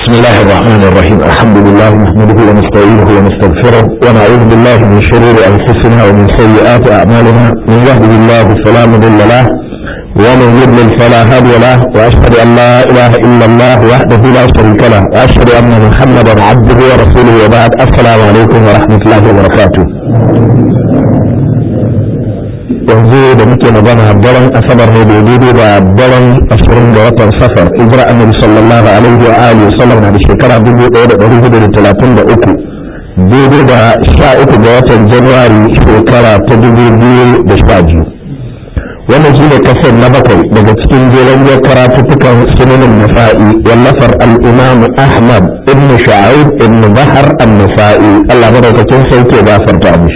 بسم الله الرحمن الرحيم الحمد لله نحمده ونستعينه ونستغفره ونعوذ بالله من شرور انفسنا ومن سيئات اعمالنا من يهده الله فلا مضل له ومن يضلل فلا هادي له واشهد ان لا اله الا الله وحده لا شريك له واشهد ان محمدا عبده ورسوله وبعد السلام عليكم ورحمه الله وبركاته yanzu da muke magana daren asabar ne da daidai da daren ashirin da watan safar hijira annabi sallallahu alaihi wa alihi sallam na da shekara dubu ɗaya da ɗari hudu da talatin da uku daidai da sha uku ga watan januwari shekara ta dubu biyu da sha biyu wannan shi ne kasar na bakwai daga cikin jeren biyar karatuttukan sunanin nasa'i wallafar al'imam ahmad ibn sha'ib ibn bahar an-nasa'i allah madaukakin sauke gafarta mishi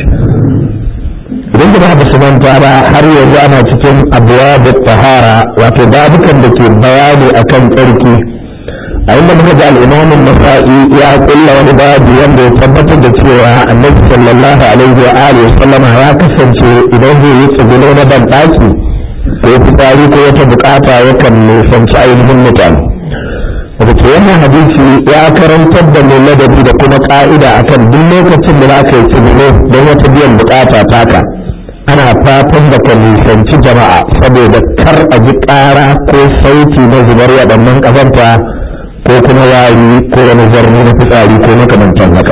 idan da ba su manta ba har yanzu ana cikin abuwa da tahara wato babukan da ke bayani akan tsarki a inda muka ji al'imamin nasa'i ya kulla wani babu wanda ya tabbatar da cewa annabi sallallahu alaihi wa alihi wa sallama ya kasance idan zai yi tsibilo na ban daki ko fitsari ko wata bukata yakan nisanci ainihin mutane daga ke wannan hadisi ya karantar da mai ladabi da kuma ka'ida akan duk lokacin da za ka yi tsibilo don wata biyan bukata taka ana fatan da ka nisanci jama'a saboda kar a ji ƙara ko sauti na zubar waɗannan ƙazanta ko kuma wari ko wani zarni na fitsari ko makamantan haka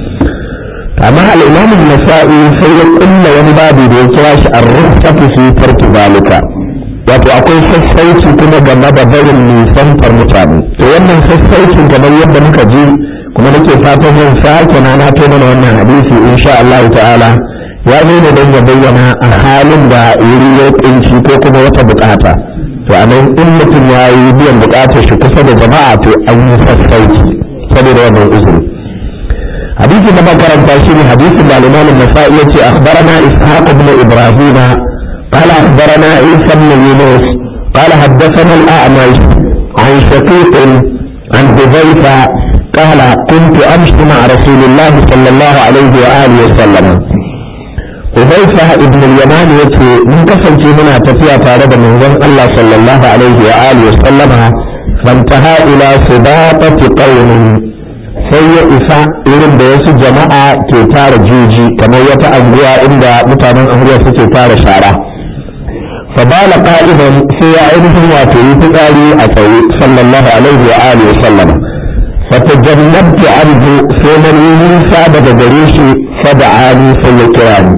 amma al'imamin nasa'i sai ya kulla wani babu da ya kira shi a rufatu fi tarki zalika wato akwai sassauci kuma game da barin nisantar mutane to wannan sassaucin kamar yadda muka ji kuma nake fatan zan sake na na mana wannan hadisi insha Allah ta'ala ya zo ne don ya bayyana a halin da wuri ya kunci ko kuma wata bukata to a nan in mutum ya yi biyan bukatar shi kusa da jama'a to an yi sassauci saboda wannan uzuri hadisi na makaranta shi ne hadisin da al-imam an-nasa'i yace akhbarana ishaq ibn ibrahim قال أخبرنا عيسى بن يونس قال حدثنا الأعمش عن شقيق عن حذيفة قال كنت أمشي مع رسول الله صلى الله عليه وآله وسلم Hudaifa ibn al-Yaman yace mun kasance muna tafiya tare da manzon Allah sallallahu alaihi wa alihi wasallama fantaha ila sibaqati qaumin sai ya isa irin da wasu jama'a ke tara juji kamar wata anguwa inda mutanen anguwa suke tara shara fabala qa'idan sai ya ainihin wato yi fitsari a tsaye sallallahu alaihi wa alihi wasallama fatajannabtu anhu sai man yi nisa daga gare shi fada'ani sai ya kira ni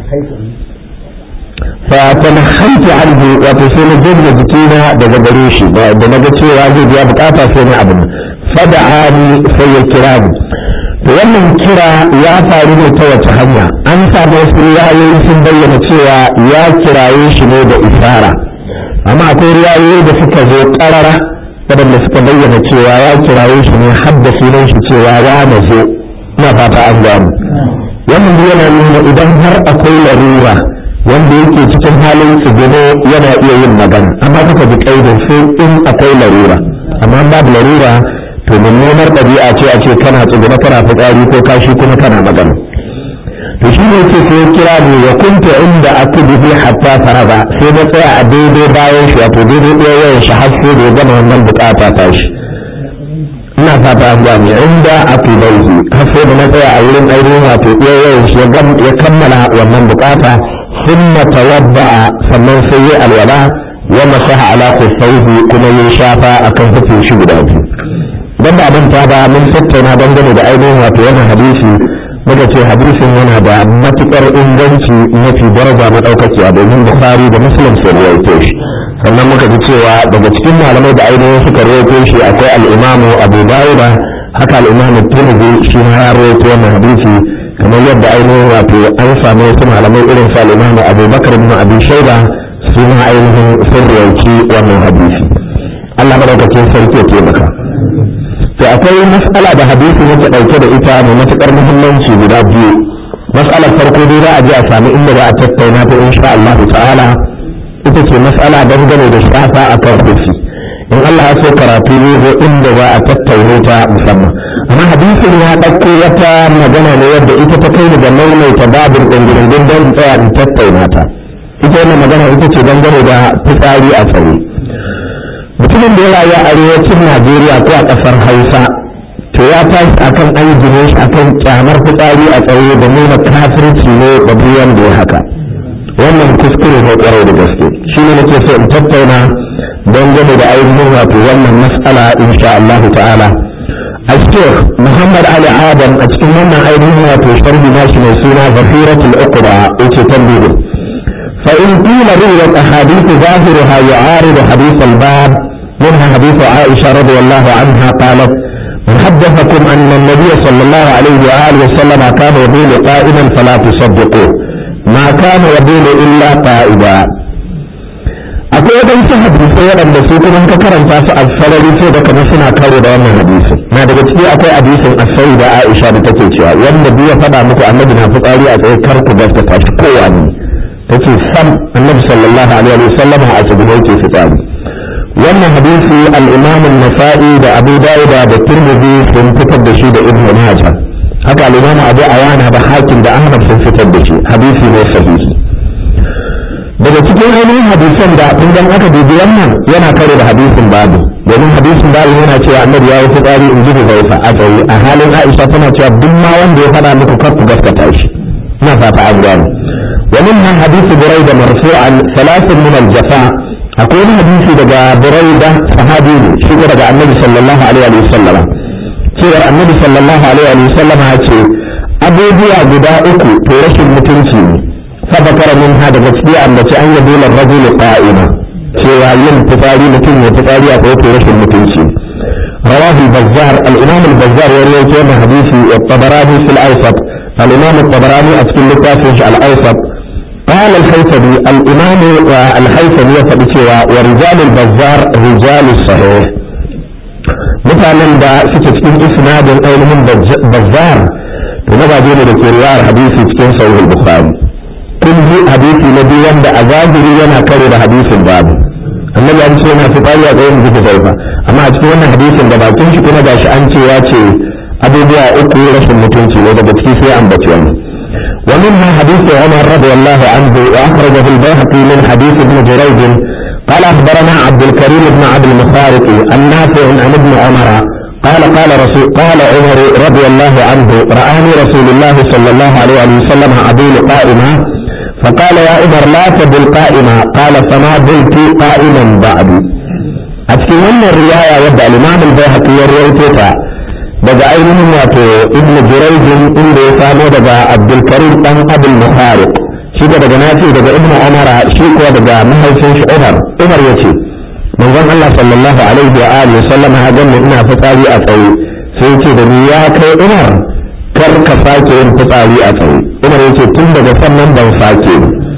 فتنحيت عنه وتسين جبن جتينا daga gare shi da naga cewa zai biya bukata sai na abin fada'ani sai ya kira ni to wannan kira ya faru ne ta wace hanya an samu wasu riwayoyi sun bayyana cewa ya kiraye shi ne da isara amma akwai riwayoyi da suka zo karara waɗanda suka bayyana cewa ya kiraye shi ne hadda sunan shi cewa ya nazo ina fata an gamu wannan yana nuna idan har akwai larura wanda yake cikin halin tsibino yana iya yin magana amma kuka ji kaidin sai in akwai larura amma babu larura to mummunar ɗabi'a ce a ce kana tsibino kana fitsari ko kashi kuma kana magana to shi ne ce sai kira ni ya kunta inda akubihi hatta faraga sai na tsaya a daidai bayan shi wato daidai ɗaya wayan shi har sai da ya gama wannan bukata ta shi ina fata an gane inda akubaihi har sai da na tsaya a wurin ainihin wato ɗaya wayan shi ya kammala wannan bukata ثم توضأ sannan sai ya alwala wa masaha ala khuffaihi kuma ya shafa akan hufin shi guda biyu dan ba manta ba mun tattauna dangane da ainihin wato wannan hadisi muka ce hadisin yana da matukar inganci mafi daraja madaukakiya domin bukhari da muslim sun rawaito shi sannan muka ji cewa daga cikin malamai da ainihin suka rawaito shi akwai al-imamu abu dawuda haka al-imamu tirmidhi shi ma ya rawaito wannan hadisi kamar yadda ainihin wato an samu wasu malamai irin su al'imamu abubakar bin abi shaida su ma ainihin sun rauci wannan hadisi allah madaukakin sarki ya taimaka to akwai mas'ala da hadisi yake dauke da ita mai matukar muhimmanci guda biyu mas'alar farko dai za a je a sami inda za a tattauna ta insha Allah ta'ala ita ce mas'ala dangane da shafa akan hufi in Allah ya so karatu ne zo inda za a tattaune ta musamman amma hadisin ya ɗauko wata magana ne wadda ita ta kai da maimaita babin ɗangirin don tsaya in tattauna ta ita wannan magana ita ce dangane da fitsari a tsaye mutumin da ya rayu a arewacin najeriya ko a ƙasar hausa to ya tashi akan an gine shi akan kyamar fitsari a tsaye da nuna kafirci ne da biyan da ya haka wannan kuskure ne kwarai da gaske shi ne nake so in tattauna dangane da ainihin wato wannan mas'ala insha Allah ta'ala الشيخ محمد علي آدم أتكلم من أيضا وتشتري ماشي سنة ظهيرة الأقرى وتتنبيه فإن قيل رويت أحاديث ظاهرها يعارض حديث الباب منها حديث عائشة رضي الله عنها قالت من حدثكم أن النبي صلى الله عليه وآله وسلم كان يبول قائما فلا تصدقوه ما كان يبول إلا قائدا akwai waɗansu hadisai waɗanda su kuma ka karanta su a sarari sai da kamar suna karo da wannan hadisin na daga ciki akwai hadisin asai da aisha da take cewa wanda duk ya faɗa muku annabi na fitsari a tsaye kar ku gaskata shi kowa ne tace sam annabi sallallahu alaihi wa sallam a cikin yake fitsari wannan hadisi al-imam an-nasa'i da abu dawud da tirmidhi sun fitar da shi da ibnu majah haka al-imam abu awana da hakim da ahmad sun fitar da shi hadisi ne sahihi daga cikin ainihin hadisan da idan aka dubi wannan yana kare da hadisin babu domin hadisin babu yana cewa annabi ya yi fitsari in ji da zaifa a tsaye a halin aisha tana cewa duk ma wanda ya faɗa muku kar ku gaskata shi ina fata an gane ومنها حديث بريدة مرفوعا ثلاث من الجفاء أقول حديث دقى بريدة صحابي شو دقى النبي صلى الله عليه وسلم شو النبي صلى الله عليه وسلم هاتي أبو بيع قداء تورش المتنسي فذكر منها دقى أن أن يبول الرجل قائما cewa yin fitsari mutum ya fitsari a tsaye rashin mutunci رواه البزار الإمام البزار يروي كما حديث الطبراني في الأوسط الإمام الطبراني أتكلم لكافش الأوسط قال الحيثمي الإمام الحيثمي فبكوا ورجال البزار رجال الصحيح مثلا دا سكتكين إسناد أولهم بزار ونبع دين الكريار حديث تكين صحيح البخاري kun ji hadisi na biyu wanda a zahiri yana kare da hadisin babu annabi an ce yana fitari a tsayin zuba zaifa amma a cikin wannan hadisin da bakin shi kuma gashi an ce ya ce abubuwa uku rashin mutunci ne daga ciki sai an bace wani ومنها حديث عمر رضي الله عنه واخرجه البيهقي من حديث ابن جريج قال اخبرنا عبد الكريم بن عبد المخارق النافع عن ابن عمر قال قال رسول قال عمر رضي الله عنه رآني رسول الله صلى الله عليه وسلم عبيل قائما فقال يا عمر لا تبل قائما قال فما بلت قائما بعد أتكلم الرواية يبدأ الإمام البيهقي يرويتها daga ainihin wato ibnu jurayjin inda ya samo daga abdulkarim dan abul muhariq shi da daga nafi daga ibnu umara shi kuwa daga mahaifin shi umar umar yace manzon Allah sallallahu alaihi wa alihi sallama ya ganni ina fitsari a tsaye sai yace da ni ya kai umar kar ka sake yin fitsari a tsaye umar yace tun daga sannan ban sake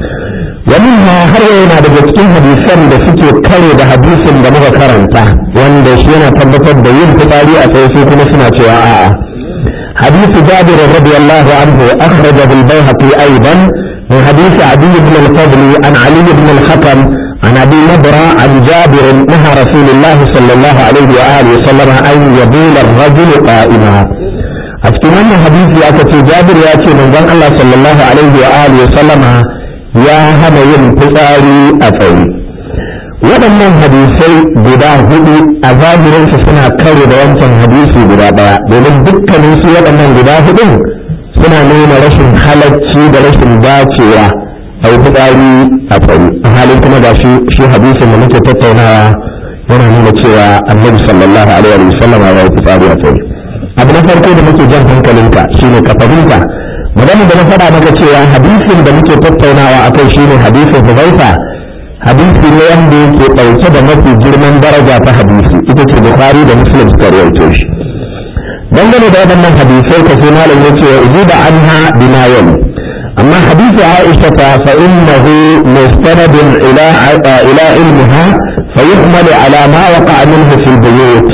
ومنها har yana daga cikin hadisan da suke kare da hadisin da muka karanta wanda shi yana tabbatar da yin fitsari a tsaye su kuma suna cewa a'a حديث جابر رضي الله عنه أخرجه البيهقي أيضا من حديث عدي بن الفضل عن علي بن الحكم عن أبي نضرة عن جابر نهى رسول الله صلى الله عليه وآله وسلم أن يبول الرجل قائما أفتمنى حديث يا جابر يأتي من الله صلى الله عليه وآله وسلم ya hana yin fitsari a tsaye waɗannan hadisai guda hudu a zahirinsu suna karo da wancan hadisi guda ɗaya domin dukkanin su waɗannan guda hudun suna nuna rashin halacci da rashin dacewa a yi fitsari a tsaye a halin kuma da shi shi hadisin da muke tattaunawa yana nuna cewa annabi sallallahu alaihi wa sallam ya yi fitsari a tsaye abu na farko da muke jan hankalinka shine ka fahimta magana da na faɗa maka cewa hadisin da muke tattaunawa a kai shine hadisin Hudayfa hadisi ne wanda yake ɗauke da mafi girman daraja ta hadisi ita ce Bukhari da Muslim suka rawaito shi dangane da waɗannan hadisai ka sai malam ya ce wa da anha bima yali amma hadisi Aisha ta fa innahu mustanadun ila ila ilmiha fa yuhmalu ala ma waqa'a minhu fil buyut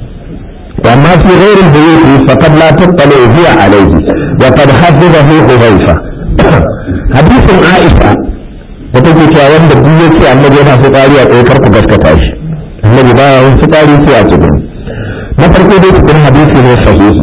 وأما في غير البيوت فقد لا تطلع هي عليه وقد حدده حذيفة حديث عائشة وتجي كاوان da duk yace annabi yana fitsari a tsaye kar ku gaskata shi annabi ba ya fitsari sai a cikin na farko dai cikin hadisi ne sahihi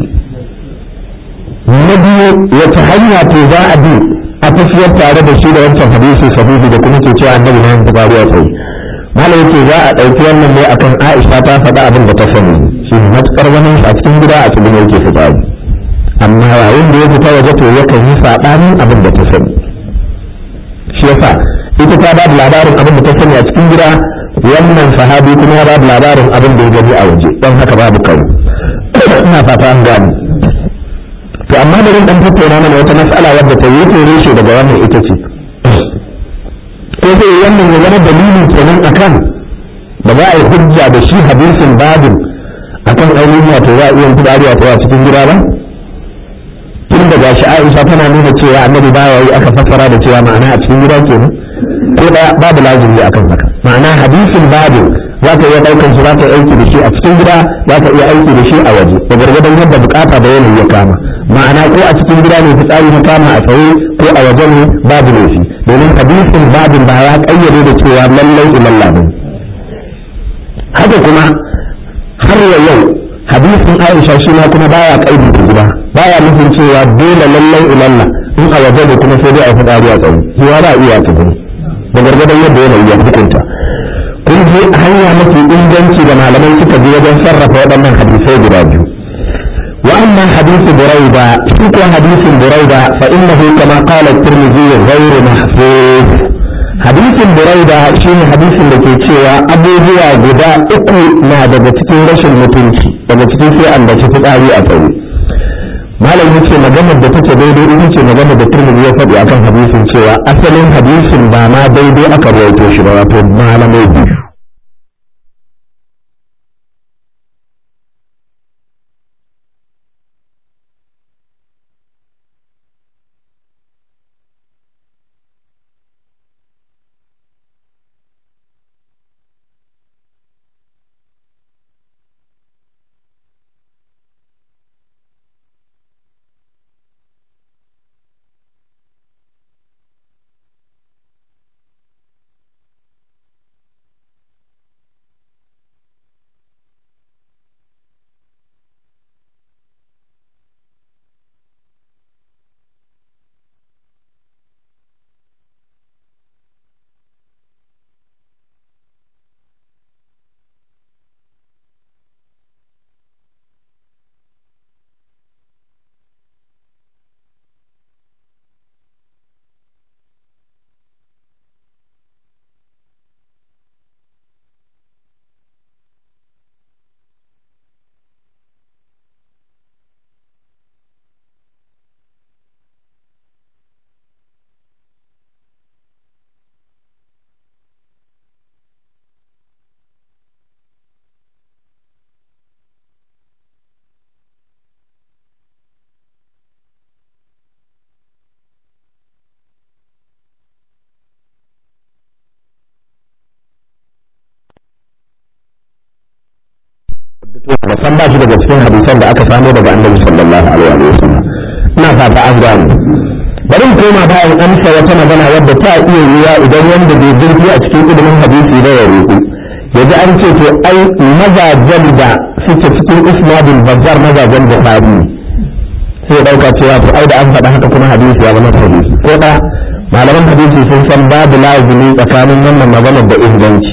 na biyu wata hanya ce za a bi a tafiyar tare da shi da wancan hadisi sahihi da kuma ke cewa annabi na fitsari a tsaye malam yake za a ɗauki wannan ne akan Aisha ta faɗa abin da ta sani shi matuƙar wani a cikin gida a cikin yake fitsari amma yayin da ya fita waje to yakan yi saɓanin abin da ta sani shi yasa ita ta ba da labarin abin da ta sani a cikin gida wannan sahabi kuma ya ba da labarin abin da ya gani a waje don haka babu karo ina fata an gane to amma da dan tattauna mana wata mas'ala wadda ta yi tere shi daga wannan ita ce ko sai wannan ya zama dalili kenan akan ba za a yi hujja da shi hadisin babin akan ainihin wato za a iya fitsari a cikin gida ba tun da gashi Aisha tana nuna cewa annabi baya yi aka fassara da cewa ma'ana a cikin gida kenan ko da babu lazimi akan haka ma'ana hadisin babin za ka iya ɗaukar shi za ka aiki da shi a cikin gida za ka iya aiki da shi a waje da gargadon yadda bukata da yanayi ya kama ma'ana ko a cikin gida ne fitsari ta kama a tsaye ko a waje ne babu laifi domin hadisin babin ba ya kayyade da cewa lallai ilalla ne haka kuma har ya yau hadisin Aisha shi ma kuma baya kaidi da gida baya nufin cewa dole lallai ilalla in a waje ne kuma sai dai a fitsari a tsaye zuwa ba iya ta da gargadon yadda yanayi ya hukunta kun je hanya mafi inganci da malamai suka bi wajen sarrafa waɗannan hadisai guda biyu wa amma hadisi buraida shi ko hadisin buraida fa innahu kama qala at-tirmidhi ghayr mahfuz hadisin buraida shine hadisin da ke cewa abubuwa guda uku na daga cikin rashin mutunci daga cikin sai an bace fitsari a tsaye malam yace maganar da take daidai ita ce maganar da Tirmidhi ya faɗi akan hadisin cewa asalin hadisin ba ma daidai aka rawaito shi ba wato malamai biyu ba san ba shi daga cikin hadisan da aka samo daga annabi sallallahu alaihi wa sallam ina fata an gane bari mu koma bayan amsa wata magana wadda ta iya yiwa idan wanda bai zurfi a cikin ilimin hadisi da ya ruku yaji an ce to ai mazajen da suke cikin isnadul bazar mazajen bukhari sai dauka cewa to ai da an faɗa haka kuma hadisi ya zama hadisi ko da malaman hadisi sun san babu lazimi tsakanin wannan maganar da inganci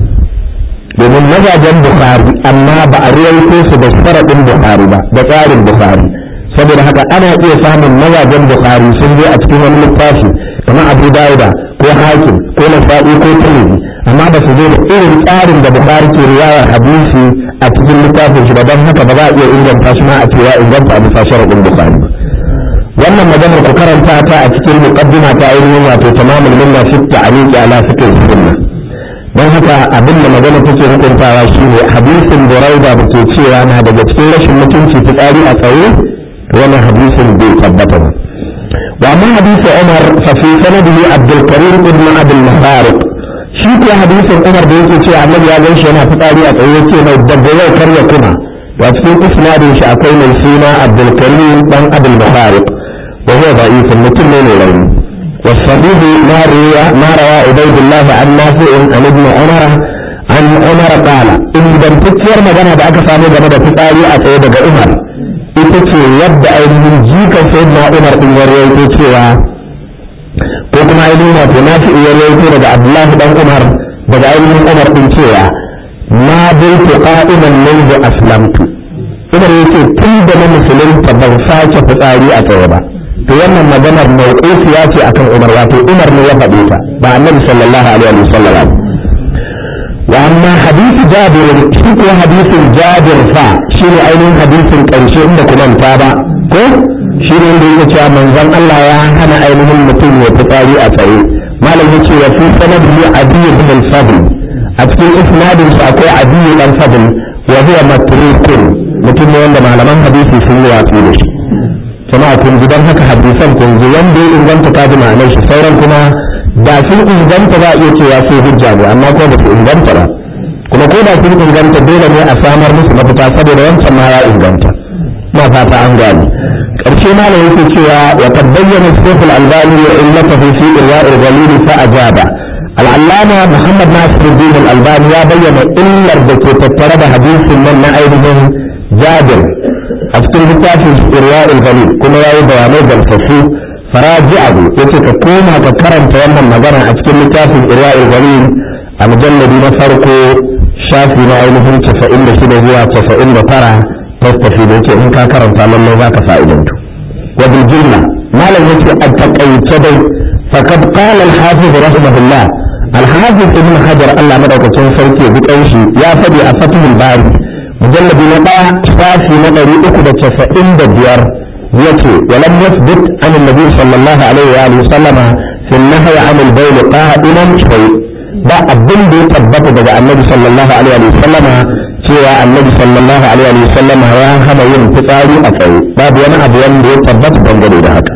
domin mazajen bukhari amma ba a ruwaito su da sharaɗin bukhari ba da tsarin bukhari saboda haka ana iya samun mazajen bukhari sun zo a cikin wani littafi kamar abu dauda ko hakim ko nasa'i ko tirmidhi amma ba su zo da irin tsarin da bukhari ke riwayar hadisi a cikin littafin shi ba don haka ba za a iya inganta shi ma a cewa inganta a bisa sharaɗin bukhari ba wannan maganar ku karanta ta a cikin muqaddima ta ainihin wato tamamul minna fi ta'liqi ala fiqh sunna don haka abin da magana take hukuntawa shine hadisin buraida da ke cewa na daga cikin rashin mutunci fitsari a tsaye wani hadisin bai tabbata ba wa amma hadisi umar fa fi sanadihi abdul karim ibn abdul mubarak shi ko hadisin umar da yake cewa annabi ya gan shi yana fitsari a tsaye yake mai daga yau kar ya kuma wa cikin isnadin shi akwai mai suna abdul karim dan abdul mubarak wa huwa da'ifun mutum ne mai rauni والصحيح ما روى ما روى عبيد الله عن نافع عن ابن عمر عن عمر قال ان دم تكير magana da aka samu game da fitsari a tsaye daga Umar ita ce yadda ainihin jikan sayyidina Umar din ya rawaito cewa ko kuma ainihin wato nafi'u ya rawaito daga Abdullahi dan Umar daga ainihin Umar din cewa ma daitu qa'iman منذ aslamtu musulunta ban sake fitsari a tsaye ba to wannan maganar mawqufiya ce akan Umar wato Umar ne ya faɗe ta ba Annabi sallallahu alaihi wasallam wa amma hadisi Jabir shi ko hadisin Jabir fa shine ainihin hadisin ƙarshe inda kuma ta ba ko shi ne da yake cewa manzon Allah ya hana ainihin mutum ya fitsari a tsaye malam yace wa fi sanadihi Adi ibn al-Fadl a cikin isnadin sa akwai Adi ibn al-Fadl wa huwa matrukun mutum ne wanda malaman hadisi sun yi watsi da shi jama'a kun ji don haka hadisan kun ji wanda ya inganta ta ji ma'anar shi sauran kuma da sun inganta za a iya cewa sai hujja ne amma ko ba su inganta ba kuma ko da sun inganta dole ne a samar musu mafita saboda wancan ma ya inganta na fata an gane ƙarshe malam yake cewa wa qad bayyana shaykh al-albani wa illatahu fi irwa' al-ghalil fa ajaba al-allama muhammad nasiruddin al-albani ya bayyana illar da ke tattare da hadisin nan na ainihin jabir a cikin littafin irwa'ul galil kuma ya yi bayanai gamsassu faraji abu ya ce ka koma ka karanta wannan magana a cikin littafin irwa'ul galil a mujalladi na farko shafi na ainihin casa'in da shida zuwa casa'in da tara tattafi da yake in ka karanta lallai za ka fa'idantu wa bil jumla malam yace a takaice dai faqad qala al-hafiz rahimahullah al-hafiz ibn hajar Allah madaukakin sarki bi kanshi ya fadi a fathul bari mujalladi na ɗaya shafi na ɗari uku da casa'in da biyar yace walam yasbut an annabi sallallahu alaihi wa alihi sallama fi nahyi an al-bayl qa'iman shay ba abin da ya tabbata daga annabi sallallahu alaihi wa sallama cewa annabi sallallahu alaihi wa sallama ya hana yin fitsari a tsaye babu wani abu wanda ya tabbata dangane da haka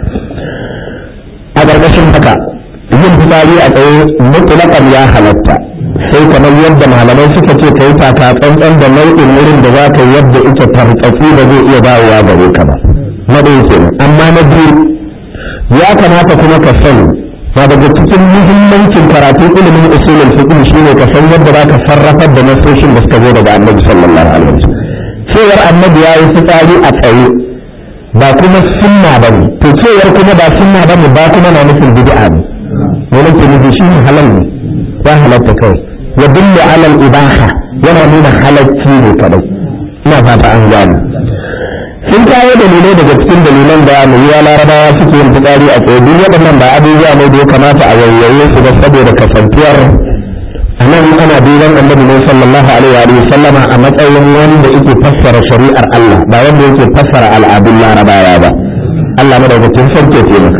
a ƙarƙashin haka yin fitsari a tsaye mutlaqan ya halatta sai kamar yadda malamai suka ce ka yi taka tsantsan da nau'in wurin da za ka yi yadda ita tartsatsi da zai iya dawowa gare ka ba na ɗaya kenan amma na biyu ya kamata kuma ka sani na daga cikin muhimmancin karatun ilimin usulul fiqh shine ka san yadda za ka sarrafar da nasoshin da suka zo daga annabi sallallahu alaihi wasallam cewar annabi ya yi fitsari a tsaye ba kuma sunna bane to cewar kuma ba sunna bane ba kuma na nufin bid'a ne wani ke nufi shi halal ne ya halatta kawai ya dullu alal ibaha yana nuna halacci ne kadai ina fata an gane sun kawo dalilai daga cikin dalilan da mai yiwa larabawa suke yin fitsari a tsaye duk waɗannan ba abubuwa ne da ya kamata a yayyaye su ba saboda kasantuwar a nan ana duban annabi ne sallallahu alaihi wa sallama a matsayin wanda yake fassara shari'ar Allah ba wanda yake fassara al'adun larabawa ba Allah madaukakin sarki ya taimaka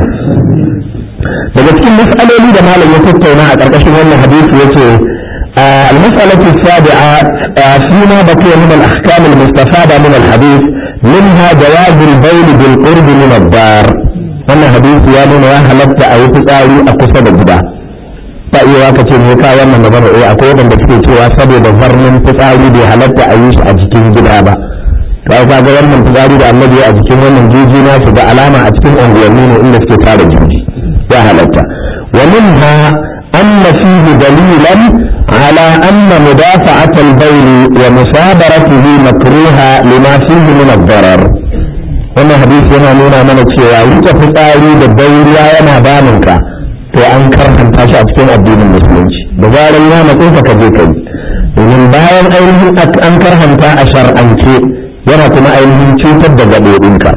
daga cikin mas'aloli da malam ya tattauna a ƙarƙashin wannan hadisi yace المسألة السابعة فيما بقي من الأحكام المستفادة من الحديث منها جواز البول بالقرب من الدار wannan hadisi ya nuna ya halatta a yi fitsari a kusa da gida ta iya ka ce me ka wannan magana eh akwai wanda suke cewa saboda zarnin fitsari bai halatta a yi shi a cikin gida ba to ai kaga wannan fitsari da annabi a jikin wannan juji na su da alama a cikin unguwanni ne inda suke tara juji ya halatta wa minha anna fihi dalilan على أن مدافعة البول ومصابرته مكروهة لما فيه من الضرر wannan hadisi yana nuna mana cewa wuce fitsari da dauriya yana damunka to an karhanta shi a cikin addinin musulunci da zarar ya matso ka je kai domin bayan ainihin an karhanta a shar'ance yana kuma ainihin cutar da gaɓoɓinka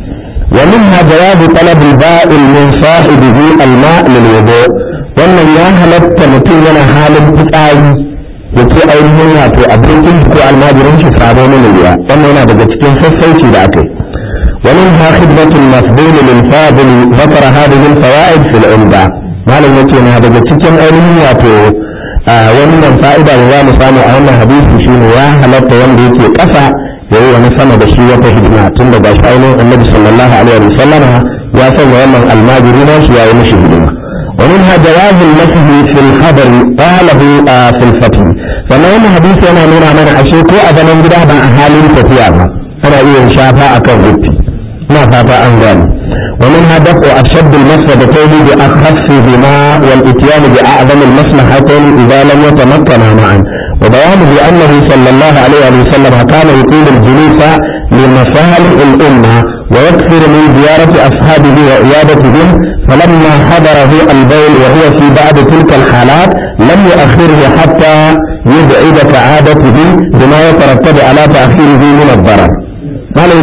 ومنها جواب طلب البائل من صاحبه الماء للوضوء wannan ya halatta mutum yana halin fitsari ya ce ainihin wato abokin ko almajirin shi sabo mini ruwa wannan yana daga cikin sassauci da aka yi wani ha khidmatul masbul lil fadil zakara hadhihi al fawaid fil umda malam yace na daga cikin ainihin wato wannan fa'ida da za mu samu a wannan hadisi shine ya halatta wanda yake kasa yayi wani sama da shi wata hidima tun da gashi ainihin annabi sallallahu alaihi wa sallama ya sanya wannan almajiri na shi yayi mishi hidima ومنها جواز المسح في الخبر قاله آه في الفتح فما هو حديث أنا نرى من أشيكو أذن انجده مع أهالي الفتيا أنا إيه شافا أكون غبتي ما فاتا أنغان ومنها دفع أشد المفسدتين بأخفهما والإتيان بأعظم المصلحتين إذا لم يتمكنا معا وبيانه أنه صلى الله عليه وسلم كان يطيل الجلوس لمصالح الأمة ويكثر من زيارة أصحابه وعيادتهم فلما حضره البول وهو في بعض تلك الحالات لم يؤخره حتى يبعد كعادته بما يترتب على تأخيره من الضرر قال إن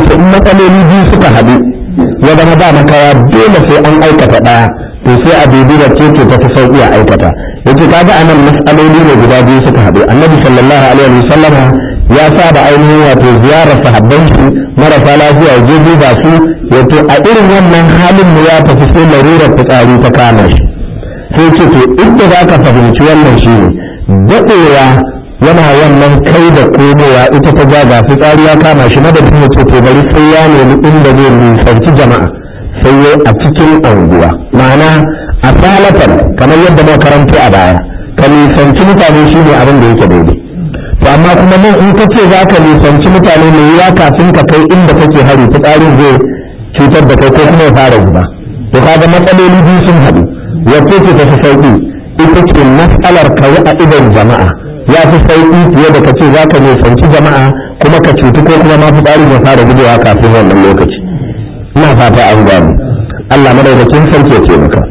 matsaloli biyu suka haɗu ya zama ba makawa dole sai an aikata ɗaya to sai a dubi da ce ce tafi sauƙi a aikata yace kaga anan matsaloli ne guda biyu suka haɗu annabi sallallahu alaihi wa sallama ya saba ainihin wato ziyarar sahabban shi marasa lafiya ya je duba su wato a irin wannan halin mu ya tafi sai larurar fitsari ta kama shi sai ce to inda za ka fahimci wannan shi ne daɗewa yana wannan kai da komowa ita ta jaga fitsari ya kama shi madadin ya ce to bari sai ya nemi inda zai nisanci jama'a sai ya a cikin anguwa ma'ana a salatan kamar yadda muka karanto a baya ka nisanci mutane shi ne abin da yake daidai to amma kuma nan in ka ce za ka nisanci mutane mai yiwa kafin ka kai inda kake hari fitsarin zai cutar da kai ko kuma ya fara zuba to kaga matsaloli biyu sun haɗu wacce ce ta fi sauƙi ita ce matsalar ka yi a idon jama'a ya fi sauƙi fiye da ka ce za ka nisanci jama'a kuma ka cutu ko kuma ma fitsarin ya fara gujewa kafin wannan lokaci ina fata an gano Allah madaukakin sarki ya taimaka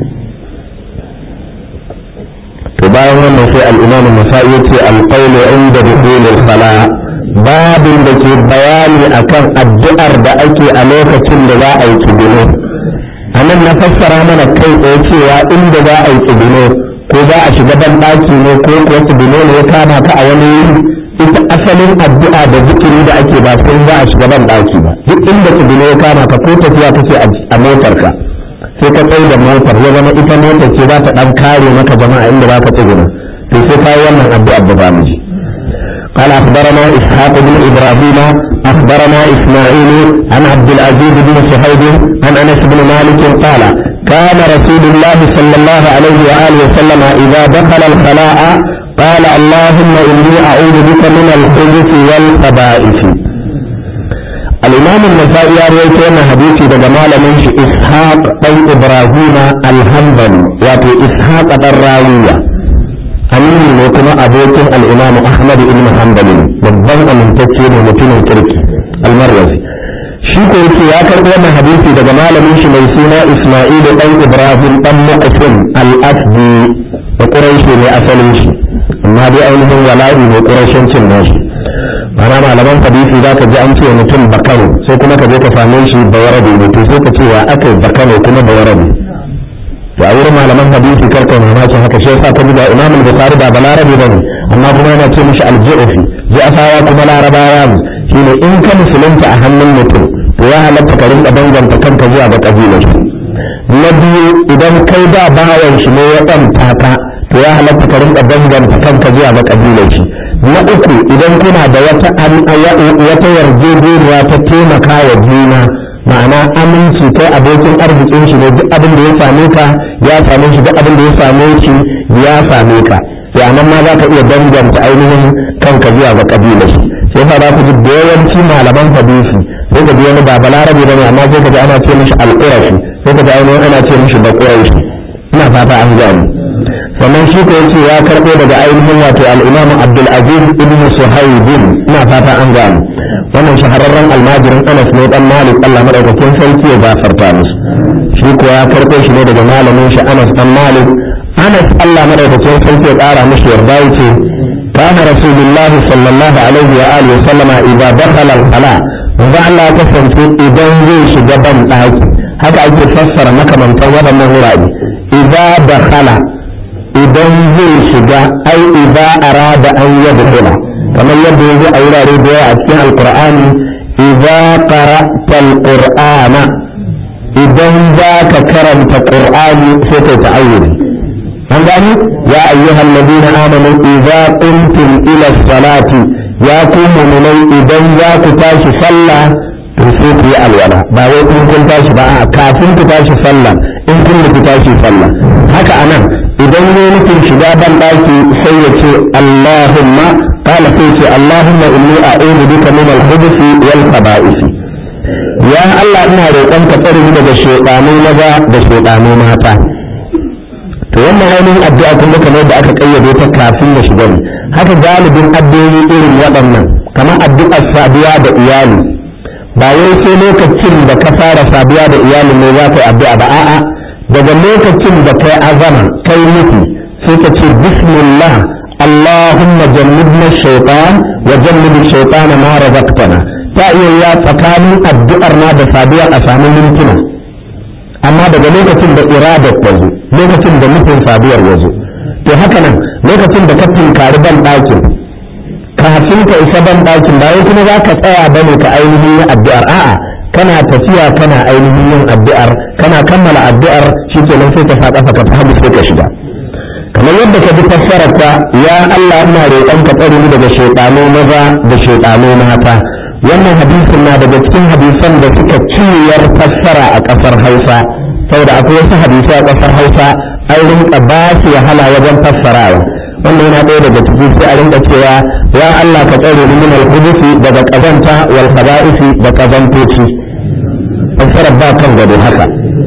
to bayan wannan sai al-imam an-nasa'i yace al-qawl inda dukhul al-khala babin da ke bayani akan addu'ar da ake a lokacin da za a yi kibino anan na fassara mana kai tsaye cewa inda za a yi kibino ko za a shiga ban daki ne ko kuwa kibino ne ya kama ka a wani wuri ita asalin addu'a da zikiri da ake ba sai za a shiga ban daki ba duk inda kibino ya kama ka ko tafiya kake a motar ka sai ka tsaye da motar ya zama ita motar ce za ta dan kare maka jama'a inda za ka tsuguna to sai ka yi wannan addu'a da zamu ji قال أخبرنا إسحاق بن إبراهيم أخبرنا إسماعيل عن عبد العزيز بن صهيب عن أنس بن مالك قال كان رسول الله صلى الله عليه وآله وسلم إذا دخل الخلاء قال اللهم إني أعوذ بك من الخبث والخبائث الإمام النسائي يروي أن حديثي ده جمال من إسحاق بن إبراهيم الحنبلي وفي إسحاق الراوية أمين وكما أبوكم الإمام أحمد بن حنبل babban amintacce ne mutumin kirki almarwazi shi ko yake ya karɓi wannan hadisi daga malamin shi mai suna Isma'il dan Ibrahim dan Mu'asim al-Asdi da Quraishi ne asalin shi amma dai ainihin wala'i ne Quraishancin nashi mana malaman hadisi za ka ji an ce mutum bakano sai kuma ka je ka same shi bawarabe ne to sai ka ce wa aka bakano kuma bawarabe to a wurin malaman hadisi karka mamakin haka shi yasa ka ji da Imam Bukhari ba balarabe bane amma kuma yana ce mishi al-Ju'fi Ja'fawa kuma larabawa ne shine in ka musulunta a hannun mutum to ya halatta ka rinka danganta kanka zuwa ga kabilar shi na biyu idan kai da bawan shi ne ya ɗan taka to ya halatta ka rinka danganta kanka zuwa ga kabilar shi na uku idan kuna da wata wata yarjejeniya ta taimaka wa juna ma'ana aminci kai abokin arzikin shi ne duk abin da ya same ka ya same shi duk abin da ya same shi ya same ka sai anan ma za ka iya danganta ainihin kanka zuwa ga kabila shi sai fa za ku ji da yawanci malaman hadisi sai ka ji wani ba balarabe bane amma sai ka ji ana ce mishi alqurashi sai ka ji ainihin ana ce mishi baquraishi ina fata an gani sannan shi ko yace ya karbo daga ainihin wato al-Imam Abdul Aziz ibn Suhaib ina fata an gani wannan shahararren almajirin Anas ne dan Malik Allah madaukakin sarki ya gafarta musu shi ko ya karbo shi ne daga malamin shi Anas dan Malik Anas Allah madaukakin sarki ya kara mishi yarda yace كان رسول الله صلى الله عليه وآله وسلم إذا دخل الخلاء وضع الله كسنتي إذا زي شجبا ɗaki haka ake fassara makamantan waɗannan wurare idza dakhala idan zai shiga ai idza arada an yadkhula kamar yadda yanzu a wurare da yawa a cikin alqur'ani idza qara'ta alqur'ana idan za ka karanta qur'ani sai kai ta'awudi an gani ya ayyuhal ladina amanu idza qumtum ila salati ya ku mu'minai idan za ku tashi sallah to sai ku yi alwala ba wai in kun tashi ba a kafin ku tashi sallah in kun ku tashi sallah haka anan idan ne nufin shiga ban daki sai ya ce Allahumma qala sai ce Allahumma inni a'udhu bika min al-khubuthi wal khaba'ith ya Allah ina roƙon ka tsare ni daga shaytanu maza da shaytanu mata to wannan ainihin addu'a kuma kamar da aka kayyade ta kafin da shiga ne haka galibin addu'o'i irin waɗannan kamar addu'ar saduwa da iyali ba wai sai lokacin da ka fara saduwa da iyali ne za ka yi addu'a ba a'a daga lokacin da kai azama kai nufi sai ka ce bismillah اللهم جنبنا الشيطان وجنب الشيطان ما رزقتنا ta iya ya tsakanin addu'ar na da saduwa a samu mintuna amma daga lokacin da iradar ta zo lokacin da nufin saduwar ya zo to haka nan lokacin da ka tunkari ban ɗakin kafin ka isa ban ɗakin ba wai kuma za ka tsaya ba ne ka ainihin yin addu'ar a'a kana tafiya kana ainihin yin addu'ar kana kammala addu'ar shi ke nan sai ka sa ƙafa ka hagu sai ka shiga kamar yadda ka bi fassarar ta ya Allah ina roƙon ka tsare ni daga shaytanu maza da shaytanu mata wannan hadisin na daga cikin hadisan da suka ciyar fassara a ƙasar Hausa saboda akwai wasu hadisai a ƙasar Hausa an rinka ba su wahala wajen fassarawa wannan yana ɗaya daga ciki sai a rinka cewa ya Allah ka tsare ni min al-hudusi daga kazanta wal khaba'isi da kazantoci fassarar ba kan gado haka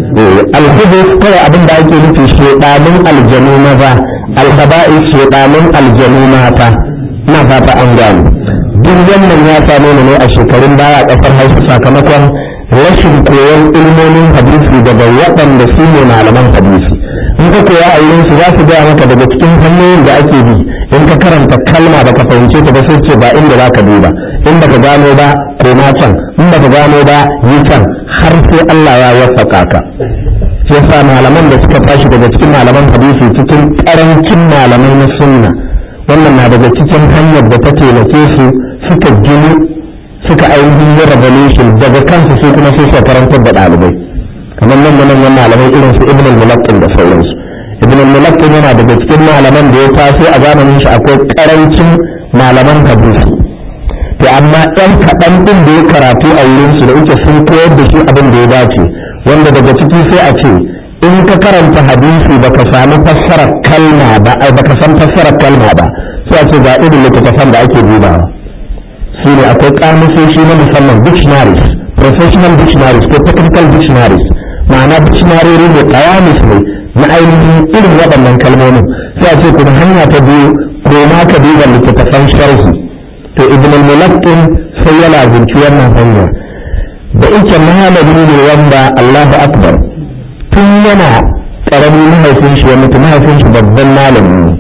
al-hudus kawai abin da ake nufi shedanin aljanu maza al-khaba'is shedanin aljanu mata ina fata an gano duk wannan ya same ni ne a shekarun baya a ƙasar Hausa sakamakon rashin koyon ilmomin hadisi daga waɗanda su ne malaman hadisi in ka koya a wurin su za su gaya maka daga cikin hanyoyin da ake bi in ka karanta kalma da ka fahimce ta ba sai ce ba inda za ka duba in baka gano ba koma can in baka gano ba yi can har sai Allah ya waffaka ka shi yasa malaman da suka tashi daga cikin malaman hadisi cikin karancin malamai na sunna wannan na daga cikin hanyar da ta taimake su suka gini suka ainihin yi revolution daga kansu sai kuma sai su karantar da ɗalibai kamar nan da manyan malamai irin su ibn al-mulaqqin da sauransu ibn al-mulaqqin yana daga cikin malaman da ya taso a zamanin shi akwai karancin malaman hadisi to amma ɗan kaɗan ɗin da ya karatu a wurin su da yake sun koyar da shi abin da ya dace wanda daga ciki sai a ce in ka karanta hadisi baka sami fassarar kalma ba ai baka san fassarar kalma ba sai a ce ga irin littattafan da ake dubawa su ne akwai kamusoshi na musamman dictionaries professional dictionaries ko technical dictionaries ma'ana dictionary ne kawamis ne na ainihin irin waɗannan kalmomin sai a ce kuma hanya ta biyu ko ma ka duba littattafan sharhi to ibn al-mulaqqin sai ya lazimci wannan hanya da ike malami ne wanda Allahu akbar tun yana karamin mahaifin shi ya mutu mahaifin shi babban malami ne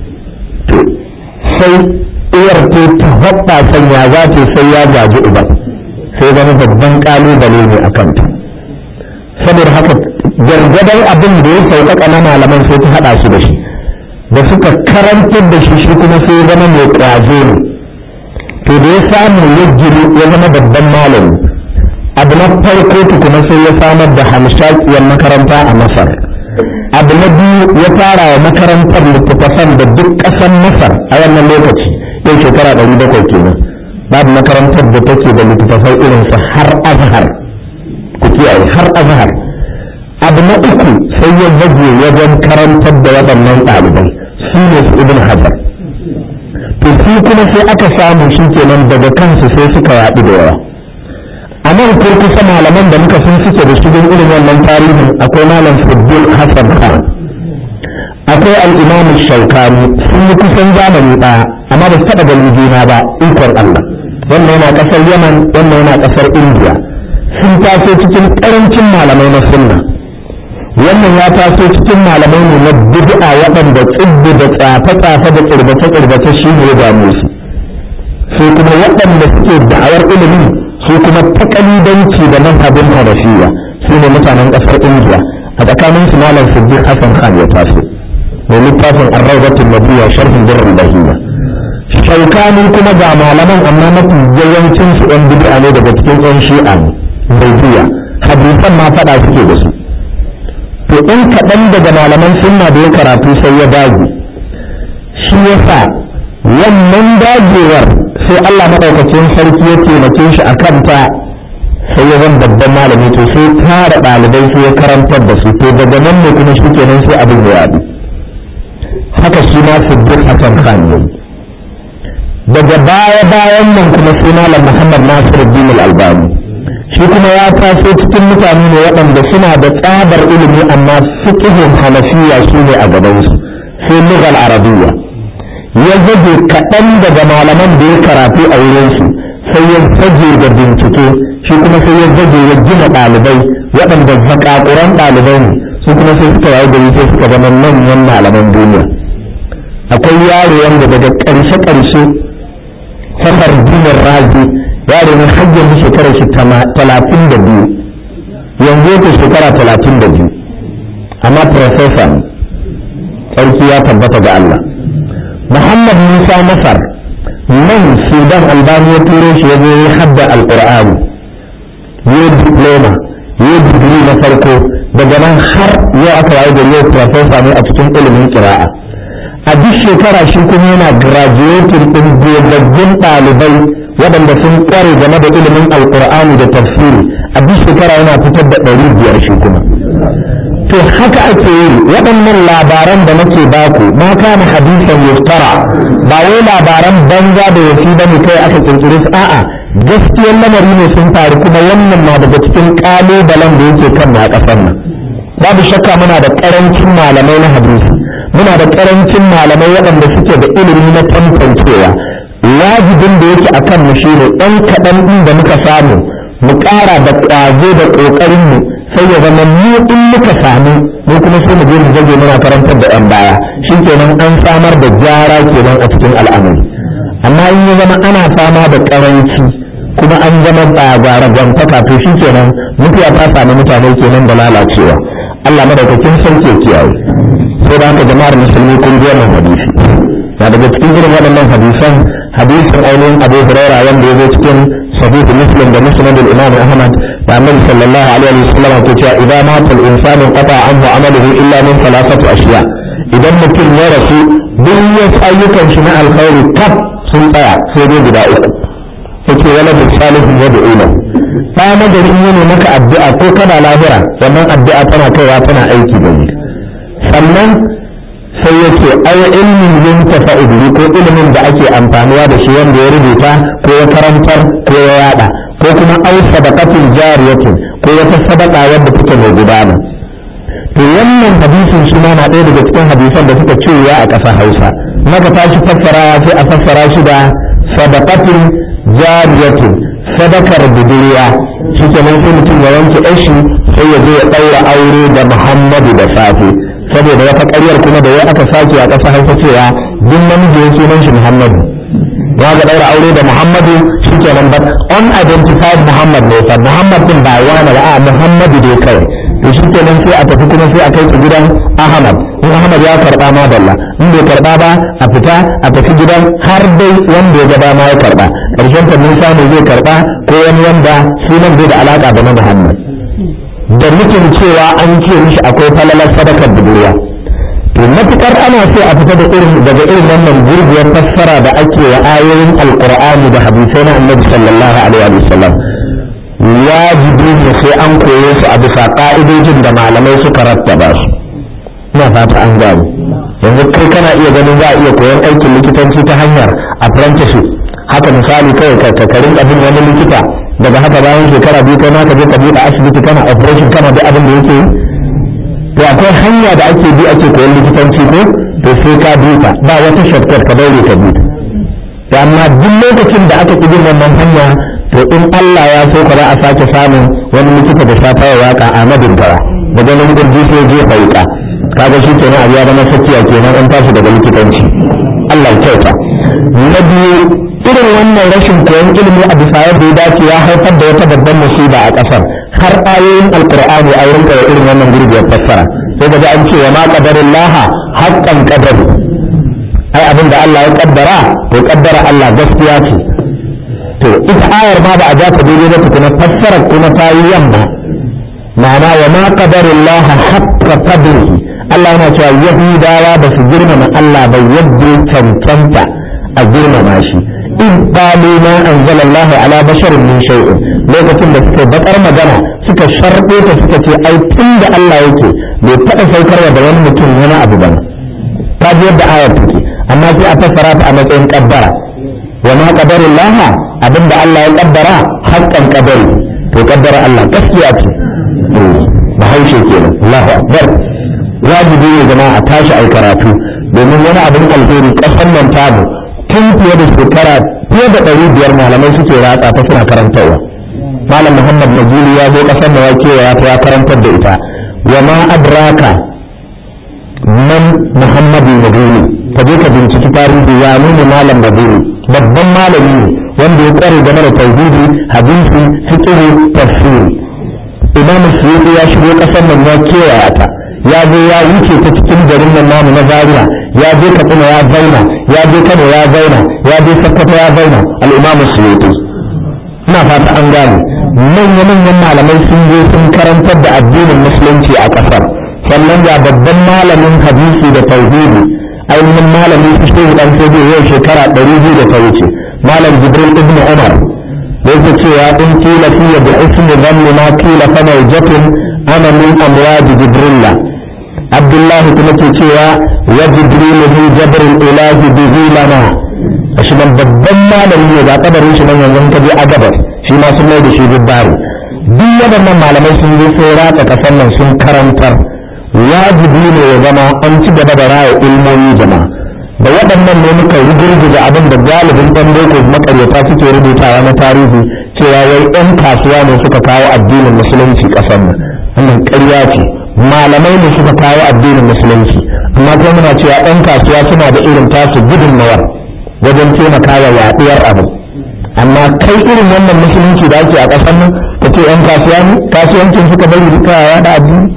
to sai uwar ta ta hoɓɓa sanya za ta sai ya gaji uba sai zama babban kalubale ne a kanta saboda haka gargadar abin da ya sauƙaƙa na malaman sai ta haɗa su da shi da suka karantar da shi shi kuma sai zama mai ƙwazo ne to da ya samu ya giri ya zama babban malami abu na farko tukuna sai ya samar da hamshakiyar makaranta a masar abu na biyu ya fara wa makarantar littattafan da duk ƙasar masar a wannan lokaci yau shekara ɗari bakwai kenan babu makarantar da take da littattafai irinsa har azhar ku kiyaye har azhar abu na uku sai ya zage wajen karantar da waɗannan ɗalibai su ne su ibn hajar to su kuma sai aka samu shi kenan daga kansu sai suka yaɗu da yawa a nan ko kusa malaman da muka sun suke da shirin irin wannan tarihin akwai malam Sabbin Hassan Khan akwai al-Imam Shaukani sun yi kusan zamani ɗaya amma ba su taɓa ganin juna ba ikon Allah wannan yana ƙasar Yaman wannan yana ƙasar India sun taso cikin ƙarancin malamai na sunna wannan ya taso cikin malamai ne na bid'a waɗanda tsibbi da tsafe-tsafe da tsirbace-tsirbace shi ne ya dame su sai kuma waɗanda suke da'awar ilimi su kuma takalidanci da mazhabin hanafiya su ne mutanen ƙasar indiya a tsakanin su malam siddiq hassan khan ya taso mai littafin arraubatun nabiya sharhin birrin bahiya shaukani kuma ga malaman amma mafi yawancin su ɗan bid'a ne daga cikin ɗan shi'a ne bai hadisan ma faɗa suke da su to in kaɗan daga malaman sunna da ya karatu sai ya dage shi ya sa wannan dagewar sai Allah maɗaukacin sarki ya taimake shi a kanta sai ya zan babban malami to sai tara ɗalibai sai ya karantar da su to daga nan ne kuma shi kenan sai abin ya yaɗu haka shi ma siddiq hasan khan ne daga baya bayan nan kuma sai malam muhammad nasiruddin al-albani shi kuma ya taso cikin mutane ne waɗanda suna da tsabar ilimi amma fiqhun hanafiya shi ne a gabansu sai lugal arabiyya ya zage kaɗan daga malaman da ya karatu a wurinsu sai ya zage da bincike shi kuma sai ya zage ya gina ɗalibai waɗanda zakakuran ɗalibai ne su kuma sai suka yayi gari sai suka zama manyan malaman duniya akwai yaro wanda daga ƙarshe-ƙarshe fakar dinin razi yaro ne har yanzu shekarar shi talatin da biyu yanzu yake shekara talatin da biyu amma profesa ne sarki ya tabbata ga Allah Muhammad Musa Masar nan Sudan Albani ya turo shi ya zo ya hadda alƙur'ani ya diploma ya digiri na farko daga nan har yau aka waye da yau profesa ne a cikin ilimin kira'a a duk shekara shi kuma yana graduating ɗin gogaggun ɗalibai waɗanda sun ƙware game da ilimin alƙur'ani da tafsiri a duk shekara yana fitar da ɗari biyar shi kuma to haka ake yi waɗannan labaran da nake baku ma kana hadisan yuftara ba wai labaran banza da wasi ba ne kai aka kirkire su a'a gaskiyar lamari ne sun faru kuma wannan na daga cikin ƙalubalen da yake kan a ƙasar nan babu shakka muna da ƙarancin malamai na hadisi muna da ƙarancin malamai waɗanda suke da ilimi na tantancewa wajibin da yake akan mu shine ɗan kaɗan ɗin da muka samu mu ƙara da ƙwazo da ƙoƙarin mu sai ya zama mu in muka samu mu kuma sai mu je mu zage muna karantar da 'yan baya shikenan an samar da gyara kenan a cikin al'amari amma in ya zama ana fama da ƙaranci kuma an zama tsagara gwantaka to shikenan mutuwa ta sami mutane kenan da lalacewa Allah madaukakin sarki ya kiyaye sai da haka jama'ar musulmi kun ji wannan hadisi na daga cikin irin waɗannan hadisan hadisin ainihin abu huraira wanda ya zo cikin sahihu muslim da musnad al-imam ahmad da annabi sallallahu alaihi wa sallam ke cewa idan mata al-insanu qata anhu amaluhu illa min thalathati ashiya idan mutum ya rasu duk wasu ayyukan shi na alkhairi kaf sun tsaya sai dai guda uku yake wala da salihu ya da ila ba magari ne maka addu'a ko kana lahira wannan addu'a tana kaiwa tana aiki da ni sannan sai yake ai ilmin yin tafa'ili ko ilimin da ake amfanuwa da shi wanda ya rubuta ko ya karantar ko ya yada ko kuma au sadaqatin jariyatin ko wata sadaka wadda take mai gudana to wannan hadisin shi ma na ɗaya daga cikin hadisan da suka cewa a ƙasar Hausa maka tashi fassarawa sai a fassara shi da sadaqatin jariyatin sadakar budurwa shi kenan sai mutum ya wanke ɗashi sai ya je ya ɗaura aure da Muhammadu da safe saboda wata ƙaryar kuma da ya aka sake a ƙasa hausa cewa duk namiji ya sunan shi muhammadu ya ga ɗaura aure da muhammadu shi kenan ba unidentified muhammad ne fa muhammad din ba wani ba a muhammadu dai kawai to shi kenan sai a tafi kuma sai a kai su gidan ahmad in ahmad ya karɓa ma dalla in bai karɓa ba a fita a tafi gidan har dai wanda ya ga dama ya karɓa ƙarshen ta musa ne zai karɓa ko wani wanda sunan bai da alaƙa da na muhammad da nufin cewa an ce mishi akwai falalar sadakar budurwa to matukar ana so a fita da irin daga irin wannan gurguwar fassara da ake wa ayoyin alqur'ani da hadisai na annabi sallallahu alaihi wa sallam wajibi ne sai an koye su a bisa ka'idojin da malamai suka rattaba su ina fata an gano yanzu kai kana iya ganin za a iya koyon aikin likitanci ta hanyar apprenticeship haka misali kawai ka karin abin wani likita daga haka bayan shekara biyu kai ma ka je ka buɗe asibiti kana operation kana da abin da yake yi to akwai hanya da ake bi ake koyon likitanci ko to sai ka bi ta ba wata shortcut ka daure ka bi ta amma duk lokacin da aka ƙi bin wannan hanya to in Allah ya so ka za a sake samun wani likita da safa ya waka a madingara da ganin gurji sai je fauka kaga shi kenan a ya zama sakiya kenan an tashi daga likitanci Allah ya kyauta na biyu irin wannan rashin koyon ilimi a bisa yadda ya dace ya haifar da wata babban musiba a ƙasar har ayoyin alkur'ani a rinka da irin wannan gurguwar fassara sai ga an ce wa ma qadarin laha haqqan qadari ai abin da Allah ya kaddara to kaddara Allah gaskiya ce to ita ayar ma ba a ja ta daidai ba tukuna fassara kuma ta yi yamma ma'ana wa ma qadarin laha haqqa qadrihi Allah yana cewa yahudawa ba su girmama Allah ba yadda cancanta a girmama shi in qalu ma anzala Allah ala basharin min shay'in lokacin da suka bakar magana suka sharbe ta suka ce ai tun da Allah yake bai taɓa saukarwa da wani mutum wani abu ba ta ji yadda ayar take amma sai a fassara ta a matsayin kaddara wa ma qadarullah abinda Allah ya kaddara haqqan qadari to kaddara Allah gaskiya ce bahaushe kenan Allahu akbar wajibi ne jama'a a tashi ai karatu domin wani abin alheri kasan nan tamu tun fiye da shekara fiye da ɗari biyar malamai suke ratsa ta suna karantarwa malam muhammad najili ya zo ƙasar da ya kewaya ta ya karantar da ita wa ma adraka man muhammadu najili ka je ka binciki tarihi ya nuna malam najili babban malami ne wanda ya kware game da tauhidi hadisi fiqh tafsiri imam suyuti ya shigo kasar nan ya kewaya ta ya zo ya wuce ta cikin garin nan namu na zaria ya je katsina ya zauna ya je kano ya zauna ya je sokoto ya zauna al-imam suyuti ina fata an gane manya-manyan malamai sun je sun karantar da addinin musulunci a ƙasar sannan ga babban malamin hadisi da tauhidi ainihin malamin su shehu dan sai yau shekara ɗari biyu da ta wuce malam jibril ibn umar da yake cewa in kila fiye da ismi zanni ma kila fa mawjatun ana min amwaji jibrilla abdullahi kuma ke cewa wa jibril min jabril ilahi bihi lana shi nan babban malami ne ga kabarin shi nan yanzu ka je a gabar shi ma sun mai da shi dubbari duk waɗannan malamai sun je sai ratsa kasan nan sun karantar wajibi ne ya zama an ci gaba da raya ilmomi jama'a da waɗannan ne muka rugurguza abin da galibin ɗan boko makaryata suke rubutawa na tarihi cewa wai ɗan kasuwa ne suka kawo addinin musulunci ƙasar nan wannan ƙarya ce malamai ne suka kawo addinin musulunci amma kuma muna cewa ɗan kasuwa suna da irin tasu gudunmawar wajen taimakawa yaɗuwar abu amma kai irin wannan musulunci da ake a ƙasar nan ka ce ‘yan kasuwa ne kasuwancin suka bari duka yaɗa addini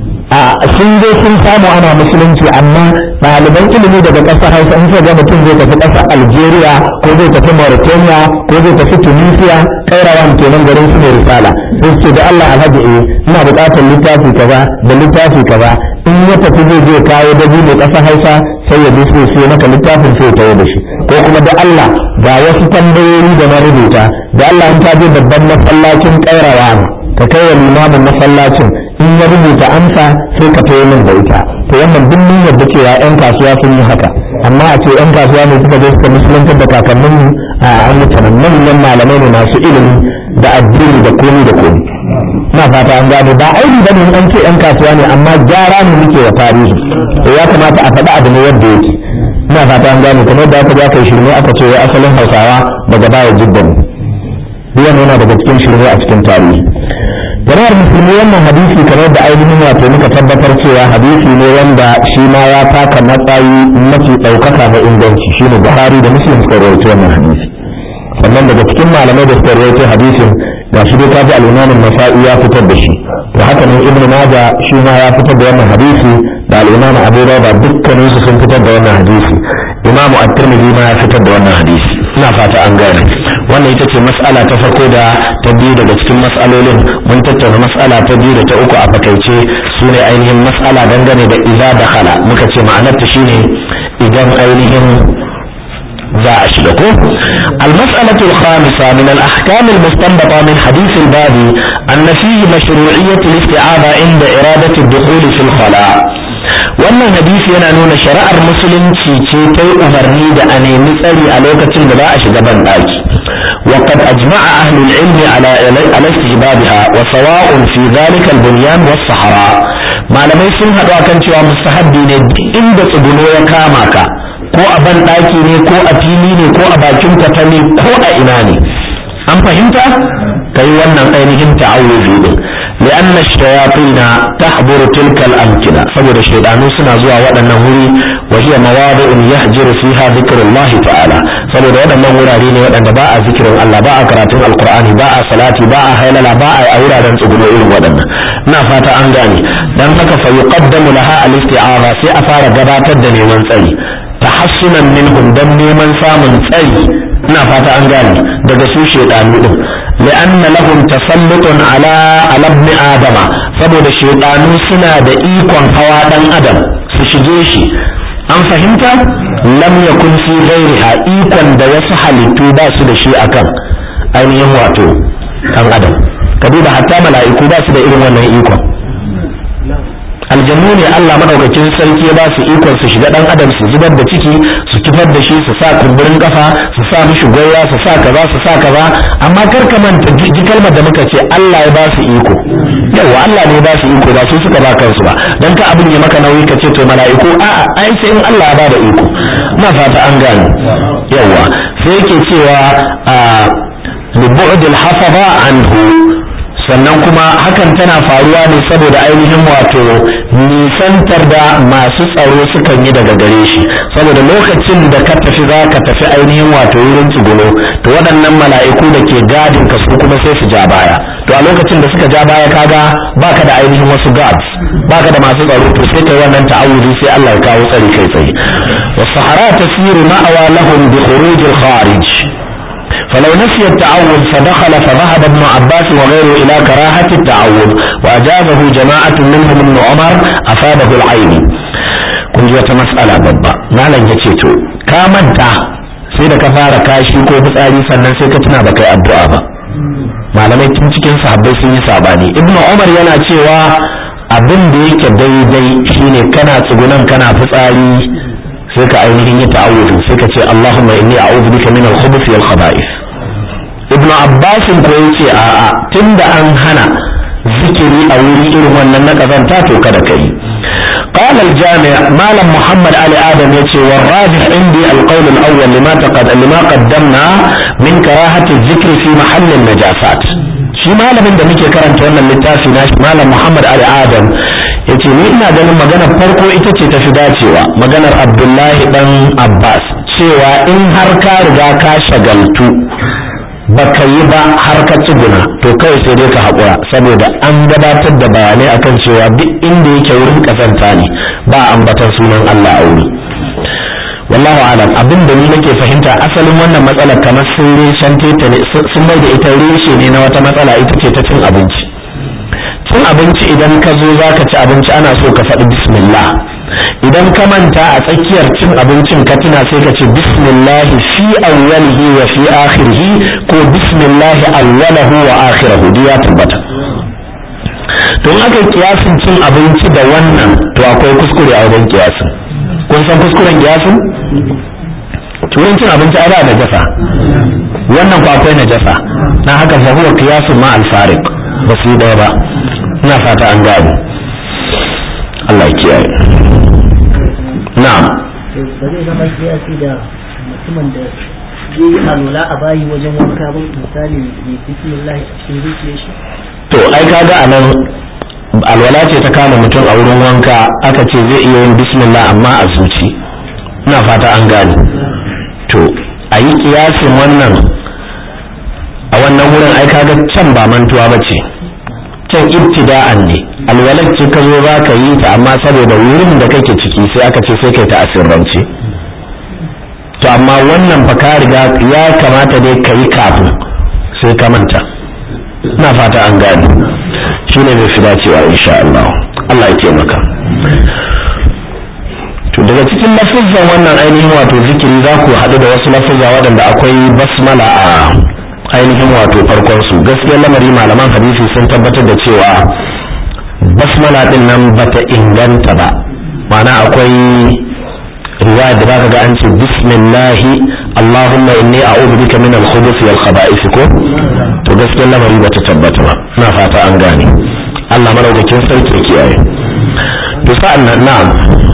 a sun zo sun samu ana musulunci amma ɗaliban ilimi daga ƙasar hausa in ga mutum zai tafi ƙasar algeria ko zai tafi mauritania ko zai tafi tunisia kairawan kenan garin su ne risala sai su ce da allah alhaji eh ina buƙatar littafi kaza da littafi kaza in ya tafi zai je kawo dabi mai ƙasar hausa sai ya bi sai sai maka littafin sai ya da shi ko kuma da allah ga wasu tambayoyi da na rubuta da allah in ta je babban masallacin kairawa ka kai wa limamin masallacin in ya rubuta amsa sai ka tayi min da ita to wannan duk mun yarda cewa yan kasuwa sun yi haka amma a ce yan kasuwa ne suka je suka musuluntar da kakannin mu a an mutanen manyan malamai ne masu ilimi da addini da komi da komi ina fata an gano ba aini bane an ce yan kasuwa ne amma gyara ne muke wa tarihi to ya kamata a faɗi abu ne yadda yake ina fata an gano kamar da aka ja kai shirme aka ce wai asalin hausawa daga baya jiddan duk yana daga cikin shirme a cikin tarihi jama'ar musulmi wannan hadisi kamar da ainihin wato muka tabbatar cewa hadisi ne wanda shi ma ya taka matsayi mafi ɗaukaka na inganci shi ne buhari da muslim suka rawaito wannan hadisi sannan daga cikin malamai da suka rawaito hadisin ga shi dai kaji al-imam nasai ya fitar da shi to haka nan ibn majah shi ma ya fitar da wannan hadisi da al-imam abu dawud dukkanin su sun fitar da wannan hadisi imam at-tirmidhi ma ya fitar da wannan hadisi ina fata an gane wannan ita ce mas'ala ta farko da ta biyu daga cikin mas'alolin mun tattauna mas'ala ta biyu da ta uku a fakaice su ne ainihin mas'ala dangane da iza da hala muka ce ma'anarta shine idan ainihin za a shiga ko المسألة الخامسة من الأحكام المستنبطة من حديث الباب أن فيه مشروعية الاستعاذة عند إرادة الدخول في الخلاء wannan hadisi yana nuna shari'ar musulunci ce ta yi umarni da a nemi tsari a lokacin da za a shiga ban ɗaki وقد أجمع أهل العلم على على استحبابها وسواء في ذلك البنيان والصحراء ما لم يسن هذا كان cewa mustahabbi ne inda tsuguno ya kama ka ko a ban ɗaki ne ko a fili ne ko a bakin kwatami ko a ina ne an fahimta kai wannan ainihin ta'awuzi din لأن الشياطين تحضر تلك الأمكنة سبب الشيطان سنة زوا ودنا هوري وهي مواضع يهجر فيها ذكر الله تعالى سبب ودنا ورارين ودنا باء ذكر الله باء قراءة القرآن باء صلاة باء هيللا باء أورا دن تقول إيه ودنا نافات أنغاني dan haka fa yuqaddamu laha al-isti'aza sai a fara gabatar da neman tsari tahassunan minhum dan neman samun tsari ina fata an gane daga su shedanu din لأن لهم تسلط على على ابن آدم saboda shaidanu suna da ikon hawa dan adam su shige shi an fahimta lam yakun fi ghairiha ikon da wasu halittu ba su da shi akan ainihin wato dan adam ka duba hatta mala'iku ba su da irin wannan ikon aljannu ne Allah madaukakin sarki ya ba su ikon su shiga dan adam su zubar da ciki su kifar da shi su sa kumburin kafa su sa mishi goya su sa kaza su sa kaza amma kar ka manta ji kalmar da muka ce Allah ya ba su iko yawa Allah ne ya ba su iko ba su suka ba kansu ba dan ka abin ya maka nauyi ka ce to mala'iku a'a ai sai in Allah ya ba da iko na fata an gane yawa sai yake cewa a libu'dil hafaza anhu sannan kuma hakan tana faruwa ne saboda ainihin wato nisantar da masu tsaro sukan yi daga gare shi saboda lokacin da ka tafi za ka tafi ainihin wato wurin tsuguno to waɗannan mala'iku da ke gadin ka su kuma sai su ja baya to a lokacin da suka ja baya kaga baka da ainihin wasu guards baka da masu tsaro to sai kai wannan ta'awuzi sai Allah ya kawo tsari kai tsaye was-sahara tasiru ma'awa lahum bi khuruj al-kharij فلو نسي التعوذ فدخل فذهب ابن عباس وغيره إلى كراهة التعوذ وأجابه جماعة منهم ابن عمر أفاده العين كنت مسألة بابا ما لن يتيتو كامنتا sai da ka fara kashi ko fitsari sannan sai ka tuna baka yi addu'a ba malamai tun cikin sahabbai sun yi sabani ibnu umar yana cewa abin da yake daidai shine kana tsugunan kana fitsari sai ka ainihin yi ta'awudu sai ka ce Allahumma inni a'udhu bika min al-khubuth wal khaba'ith ibnu abbas ko yace a'a tunda an hana zikiri a wuri irin wannan na kazanta to kada kai قال الجامع مالم محمد علي آدم يتي والراجح عندي القول الأول لما تقد لما قدمنا من كراهة الذكر في محل النجاسات shi malamin da muke karanta wannan littafi na malam Muhammad Ali Adam yace ni ina ganin maganar farko ita ce tafi dacewa maganar Abdullahi dan Abbas cewa in har ka riga ka shagaltu baka yi ba har ka tsuguna to kawai sai dai ka haƙura saboda an gabatar da bayanai akan cewa duk inda yake wurin kasanta ne ba ambatan sunan Allah a wuri wallahu alam abin da ni nake fahimta asalin wannan matsalar kamar sun reshen teta ne sun mai da ita reshe ne na wata matsala ita ce ta cin abinci cin abinci idan ka zo za ka ci abinci ana so ka faɗi bismillah idan ka manta a tsakiyar cin abincin ka tuna sai ka ce bismillah fi awwalihi wa fi akhirihi ko bismillah awwalahu wa akhirahu duk ya tabbata to in aka kiyasin cin abinci da wannan to akwai kuskure a wajen kiyasin kun san kuskuren kiyasin turin cin abinci ai ba najasa wannan ko akwai najasa na haka fa huwa qiyasun ma al-fariq ba su yi ba ina fata an gane Allah ya kiyaye na'am ba zai zama kiyasi da mutumin da zai yi alwala a bayi wajen wanka ba misali ya bismillah a cikin zuciyar shi to ai kaga anan alwala ce ta kama mutum a wurin wanka aka ce zai iya yin bismillah amma a zuci ina fata an gane to a yi kiyasin wannan a wannan wurin ai kaga can ba mantuwa ba ce can ibtida'an ne alwalar ce ka zo za ka yi ta amma saboda wurin da kake ciki sai aka ce sai kai ta asirrance to amma wannan fa ka riga ya kamata dai ka yi kafin sai ka manta ina fata an gane shi ne zai fi dacewa insha Allah Allah ya taimaka to daga cikin lafizan wannan ainihin wato zikiri za ku haɗu da wasu lafizza waɗanda akwai basmala a ainihin wato farkon su gaskiyar lamari malaman hadisi sun tabbatar da cewa basmala din nan bata inganta ba ma'ana akwai riwaya da zaka ga an ce bismillahi allahumma inni a'udhu bika min al-khubuthi wal khaba'ith ko to gaskiyar lamari bata tabbata ba ina fata an gane Allah maraukakin sarki ya kiyaye to sa'an nan na'am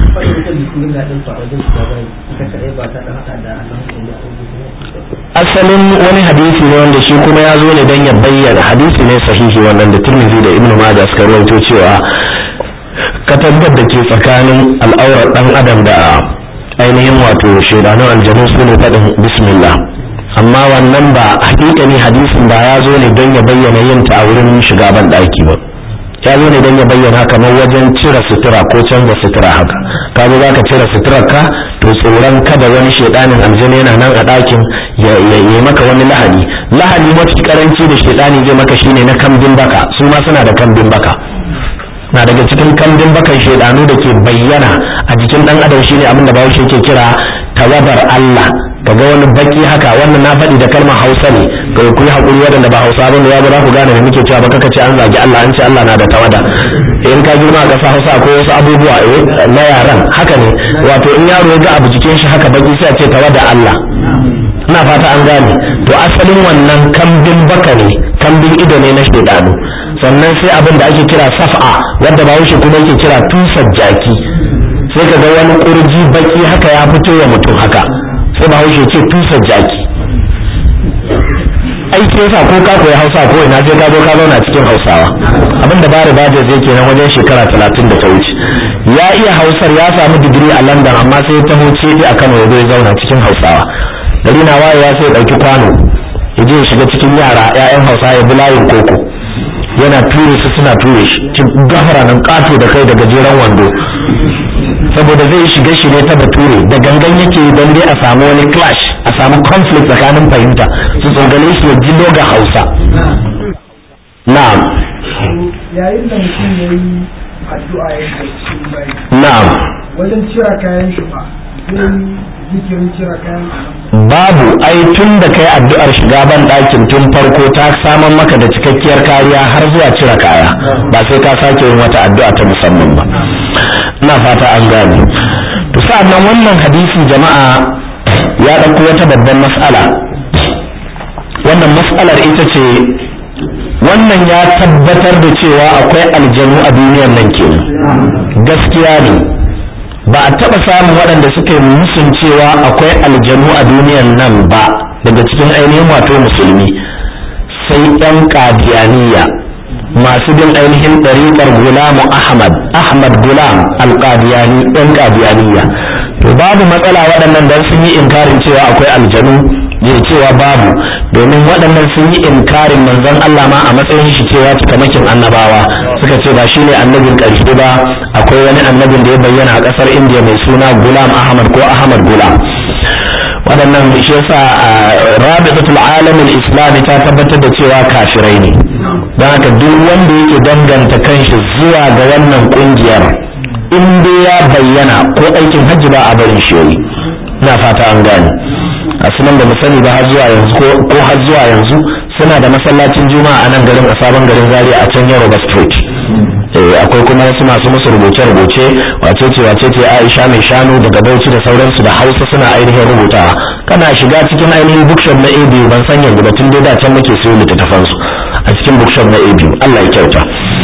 asalin wani hadisi ne wanda shi kuma ya zo ne don ya bayyana hadisi ne sahihi wannan da turmizi da ibnu majah suka rawaito cewa katangar da ke tsakanin al'aurar dan adam da ainihin wato shaidanun aljanu su ne faɗin bismillah amma wannan ba hakikani hadisin ba ya zo ne don ya bayyana yin ta a wurin shiga ban ɗaki ba ya zo ne don ya bayyana kamar wajen cire sutura ko canza sutura haka ka zo zaka cire suturar ka to tsoron kada wani shaidanin aljanu yana nan a ɗakin ya yi maka wani lahani lahani mafi karanci da shaidani zai maka shine na kambin baka su ma suna da kambin baka na daga cikin kambin bakan shaidanu da ke bayyana a jikin dan adam shine abin da bahaushe ke kira tawabar Allah kaga wani baki haka wannan na faɗi da kalmar Hausa ne ga ku yi hakuri waɗanda ba Hausa bane ya za ku gane da muke cewa ba kaka ce an zagi Allah an ce Allah na da tawada in ka girma ka sa Hausa akwai wasu abubuwa na yaran haka ne wato in yaro ya ga abu jikin shi haka baki sai a ce tawada Allah ina fata an gane to asalin wannan kambin baka ne kambin ido ne na shaidanu sannan sai abin da ake kira saf'a wanda bahaushe kuma yake kira tusar jaki sai ka ga wani kurji baki haka ya fito wa mutum haka sai bahaushe ce tusar jaki aiki yasa ko ka koyi hausa ko ina sai ka zo ka zauna cikin hausawa abin da bari ba zai kenan wajen shekara talatin da ta wuce ya iya hausar ya samu digiri a london amma sai ya taho ce a kano ya zo ya zauna cikin hausawa gari na wayewa sai ya ɗauki kwano ya je ya shiga cikin yara 'ya'yan hausa ya bi layin koko yana ture su suna ture shi cikin gafara nan kato da kai da gajeren wando saboda zai shiga shi ne ta bature da gangan yake don dai a samu wani clash a samu conflict tsakanin fahimta su tsogale shi ya ji ga hausa na'am yayin da mutum ya yi addu'a ya yi cikin bai na'am wajen cira kayan shi ba zai zikirin cira kayan babu ai tun da kai addu'ar shiga ban ɗakin tun farko ta saman maka da cikakkiyar kariya har zuwa cire kaya ba sai ka sake yin wata addu'a ta musamman ba ina fata an gane to sa'annan wannan hadisi jama'a ya ɗauko wata babban mas'ala wannan mas'alar ita ce wannan ya tabbatar da cewa akwai aljanu a duniyar nan kenan gaskiya ne ba a taɓa samun waɗanda suka yi musun cewa akwai aljanu a duniyar nan ba daga cikin ainihin wato musulmi sai 'yan ƙadiyaniya masu bin ainihin ɗariƙar gulamu ahmad ahmad gulam alƙadiyani 'yan ƙadiyaniya to babu matsala waɗannan don sun yi inkarin cewa akwai aljanu ne cewa babu domin waɗannan sun yi inkarin manzon Allah ma a matsayin shi cewa cikamakin annabawa suka ce ba shine annabin ƙarshe ba akwai wani annabin da ya bayyana a ƙasar indiya mai suna gulam ahmad ko ahmad gulam waɗannan shi yasa rabitatul alamin islami ta tabbatar da cewa kafirai ne don haka duk wanda yake danganta kanshi zuwa ga wannan ƙungiyar in dai ya bayyana ko aikin hajji ba a barin shi yayi ina fata an gane a sunan da mu sani ba har zuwa yanzu ko har zuwa yanzu suna da masallacin juma'a a nan garin a sabon garin zaria a can yoruba street akwai kuma wasu masu musu rubuce-rubuce wace ce wace ce aisha mai shanu daga bauchi da sauransu da hausa suna ainihin rubutawa kana shiga cikin ainihin bookshop na abu ban san yanzu ba tun dai da can muke siyo littattafansu a cikin bookshop na abu allah ya kyauta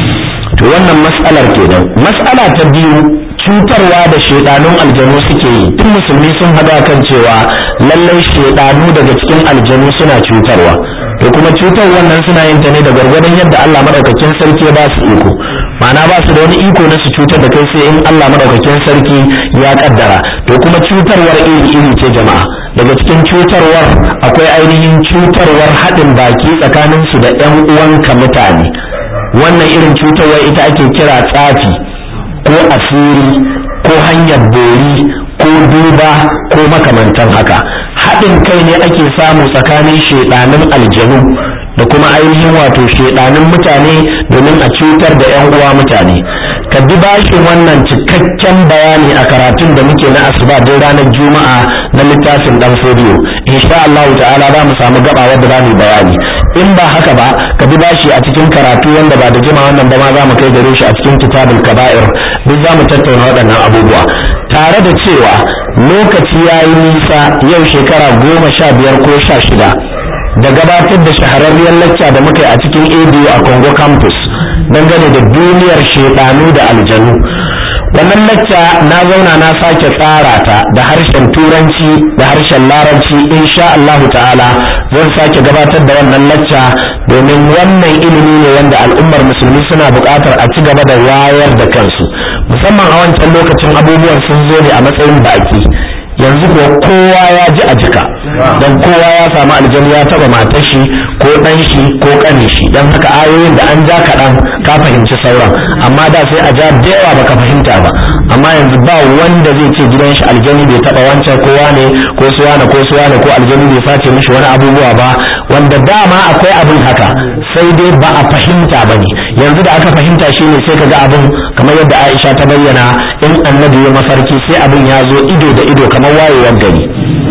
to wannan mas'alar kenan mas'ala ta biyu cutarwa da shaidanun aljanu suke yi tun musulmi sun hada kan cewa lallai shaidanu daga cikin aljanu suna cutarwa to kuma cutar wannan suna yin ta ne da gwargwadon yadda Allah madaukakin sarki ya ba su iko ma'ana ba su da wani iko na su cutar da kai sai in Allah madaukakin sarki ya kaddara to kuma cutarwar iri iri ce jama'a daga cikin cutarwar akwai ainihin cutarwar haɗin baki tsakanin su da ƴan uwanka mutane wannan irin cutarwar ita ake kira tsafi ko asiri ko hanyar bori ko duba ko makamantan haka haɗin kai ne ake samu tsakanin shaidanin aljanu da kuma ainihin wato shaidanin mutane domin a cutar da 'yan uwa mutane ka bi bashin wannan cikakken bayani a karatun da muke na asuba don ranar juma'a na littafin dan fodiyo insha Allah ta'ala za mu samu gaba wadda za mu bayani in ba haka ba ka bi bashi a cikin karatu wanda ba da jima wannan ba ma za mu kai gare shi a cikin kitabul kaba'ir duk za mu tattauna waɗannan abubuwa tare da cewa lokaci ya yi nisa yau shekara goma sha biyar ko sha shida da gabatar da shahararriyar lacca da muka yi a cikin abu a congo campus dangane da duniyar shedanu da aljanu wannan lacca na zauna na sake tsara ta da harshen turanci da harshen larabci insha Allahu ta'ala zan sake gabatar da wannan lacca domin wannan ilimi ne wanda al'ummar musulmi suna buƙatar a ci gaba da wayar da kansu musamman a wancan lokacin abubuwan sun zo ne a matsayin baki yanzu ko kowa ya ji a jika don kowa ya samu aljanu ya taba matar shi ko dan shi ko kane shi don haka ayoyin da an ja kaɗan ka fahimci sauran amma da sai a ja da yawa baka fahimta ba amma yanzu ba wanda zai ce gidan shi aljanu bai taba wancan kowa ne ko suwa ko suwa ko aljanu bai sace mishi wani abubuwa ba wanda dama akwai abin haka sai dai ba a fahimta ba ne yanzu da aka fahimta shine sai ka ga abin kamar yadda Aisha ta bayyana in annabi ya mafarki sai abin ya zo ido da ido kamar wayewar gari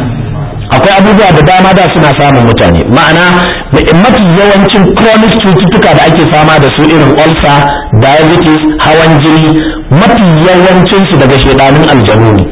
akwai abubuwa da dama da suna samun mutane ma'ana mafi yawancin chronic cututtuka da ake fama da su irin ulcer diabetes hawan jini mafi yawancinsu daga shedanin aljanu ne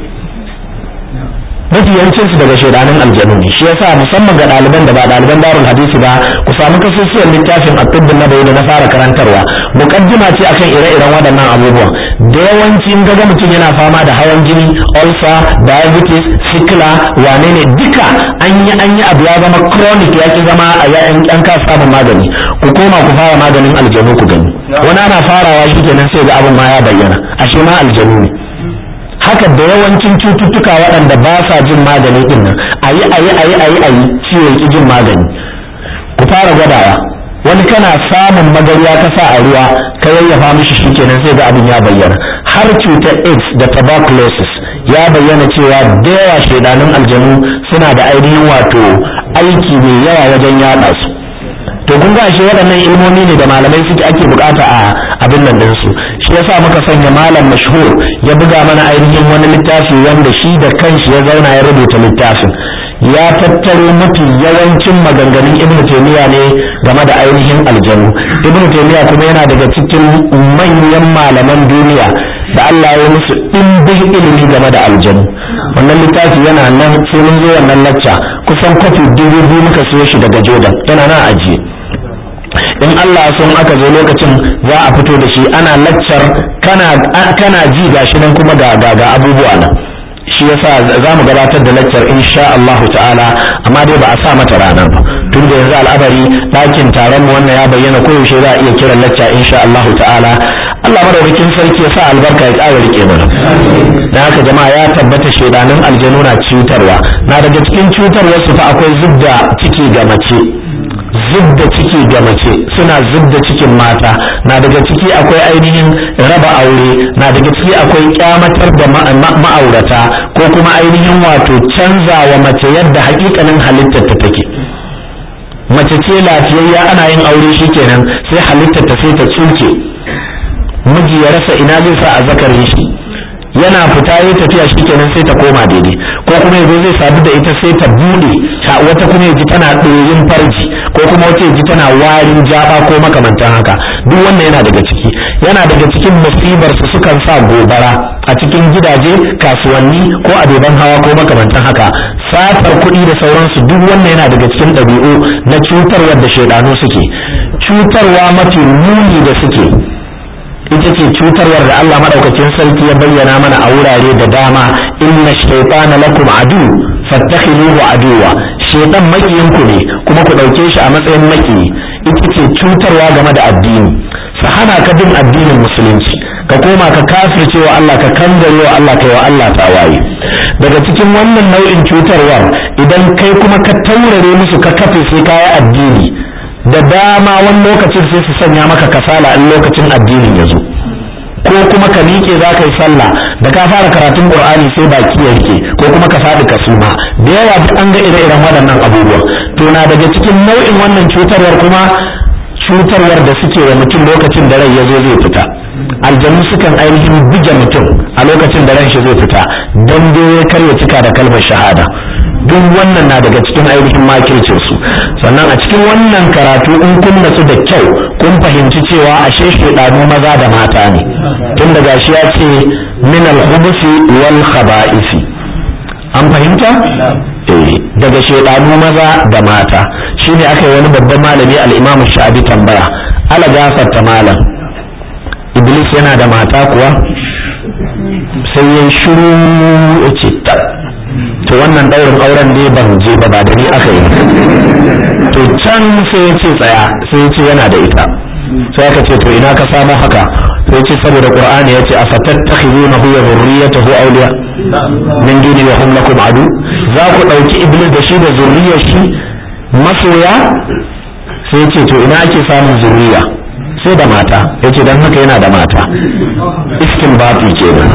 mafi yawancin su daga shaidanin aljanu ne shi yasa musamman ga ɗaliban da ba ɗaliban darul hadisi ba ku samu kasusuwan littafin at-tibb nabawi da na fara karantarwa muqaddima ce akan ire-iren waɗannan abubuwan da yawanci in ga mutum yana fama da hawan jini ulcer diabetes sikila wane ne duka an yi an yi abu ya zama chronic ya ki zama a yayan an ka samun magani ku koma ku fara maganin aljanu ku gani wani ana farawa shi kenan sai ga abin ma ya bayyana ashe ma aljanu ne haka da yawancin cututtuka waɗanda ba sa jin magani din nan ayi ayi ayi ayi ayi ciwon ki jin magani ku fara gwadawa wani kana samun magariya ka sa a ruwa ka yayyafa mishi shikenan sai ga abin ya bayyana har cutar AIDS da tuberculosis ya bayyana cewa da yawa shaidanun aljanu suna da ainihin wato aiki mai yawa wajen yaɗa su to kun ga shi waɗannan ilmomi ne da malamai suke ake bukata a abin nan din su shi yasa muka sanya malam mashhur ya buga mana ainihin wani littafi wanda shi da kanshi ya zauna ya rubuta littafin ya tattaro mafi yawancin maganganun ibnu taymiya ne game da ainihin aljanu ibnu taymiya kuma yana daga cikin manyan malaman duniya da Allah ya musu ɗimbin ilimi game da aljanu wannan littafi yana nan sai mun zo wannan lacca kusan kwafi dubu biyu muka siyo shi daga jordan yana nan ajiye in Allah sun aka zo lokacin za a fito da shi ana laccar kana kana ji gashi nan kuma ga ga abubuwa nan shi yasa za mu gabatar da laccar insha Allah ta'ala amma dai ba a sa mata rana ba tun da yanzu al'abari ɗakin taron mu wannan ya bayyana koyaushe za a iya kiran lacca insha Allah ta'ala Allah madaukakin sarki ya sa albarka ya ƙara rike mana da haka jama'a ya tabbata shedanin aljanu na cutarwa na daga cikin cutarwar su fa akwai zubda ciki ga mace zubda ciki ga mace suna zubda cikin mata na daga ciki akwai ainihin raba aure na daga ciki akwai kyamatar da ma'aurata ko kuma ainihin wato canza wa mace yadda hakikanin halittar ta take mace ce lafiyayya ana yin aure shikenan sai halittar ta sai ta tsuke miji ya rasa ina zai sa a zakarin shi yana fita ya tafiya shikenan sai ta koma daidai ko kuma yanzu zai sadu da ita sai ta bude wata kuma yaji tana ɗoyin farji ko kuma wata yaji tana warin jaba ko makamantan haka duk wannan yana daga ciki yana daga cikin musibar su sukan sa gobara a cikin gidaje kasuwanni ko abeban hawa ko makamantan haka satar kuɗi da sauransu duk wannan yana daga cikin ɗabi'u na cutarwar da shaidanu suke cutarwa mafi muni da suke ita ce cutarwar da Allah madaukakin sarki ya bayyana mana a wurare da dama inna shaytana lakum adu fattakhiluhu aduwa shaytan makiyin ku ne kuma ku dauke shi a matsayin makiyi ita ce cutarwa game da addini sa hana ka bin addinin musulunci ka koma ka kafirce wa Allah ka kangare wa Allah kai wa Allah tawaye daga cikin wannan nau'in cutarwar idan kai kuma ka taurare musu ka kafe sai kayi addini da dama wani lokacin sai su sanya maka kasala in lokacin addinin ya zo ko kuma ka miƙe za ka yi sallah da ka fara karatun qur'ani sai baki ya rike ko kuma ka faɗi ka suma da yawa duk an ga ire-iren waɗannan abubuwa to na daga cikin nau'in wannan cutarwar kuma cutarwar da suke wa mutum lokacin da rai ya zo zai fita aljanu sukan ainihin buge mutum a lokacin da ran shi zai fita don dai kar ya cika da kalmar shahada duk wannan na daga cikin ainihin makircin su sannan a cikin wannan karatu in kun natsu da kyau kun fahimci cewa ashe shedanu maza da mata ne tun daga shi ya ce min al-khubusi wal khaba'isi an fahimta eh daga shedanu maza da mata shine aka yi wani babban malami al-imam sha'abi tambaya ala gafarta malam iblis yana da mata kuwa sai ya shiru ya ce to wannan daurin auren ne ban je ba ba da ni aka yi to can sai ya ce tsaya sai ya ce yana da ita sai aka ce to ina ka samu haka sai ce saboda qur'ani ya ce afattakhizuna huwa zurriyatahu awliya min duni wa hum lakum adu za ku dauki iblis da shi da zurriyar shi masoya sai ya ce to ina ake samun zurriya sai da mata ya ce don haka yana da mata iskin bafi kenan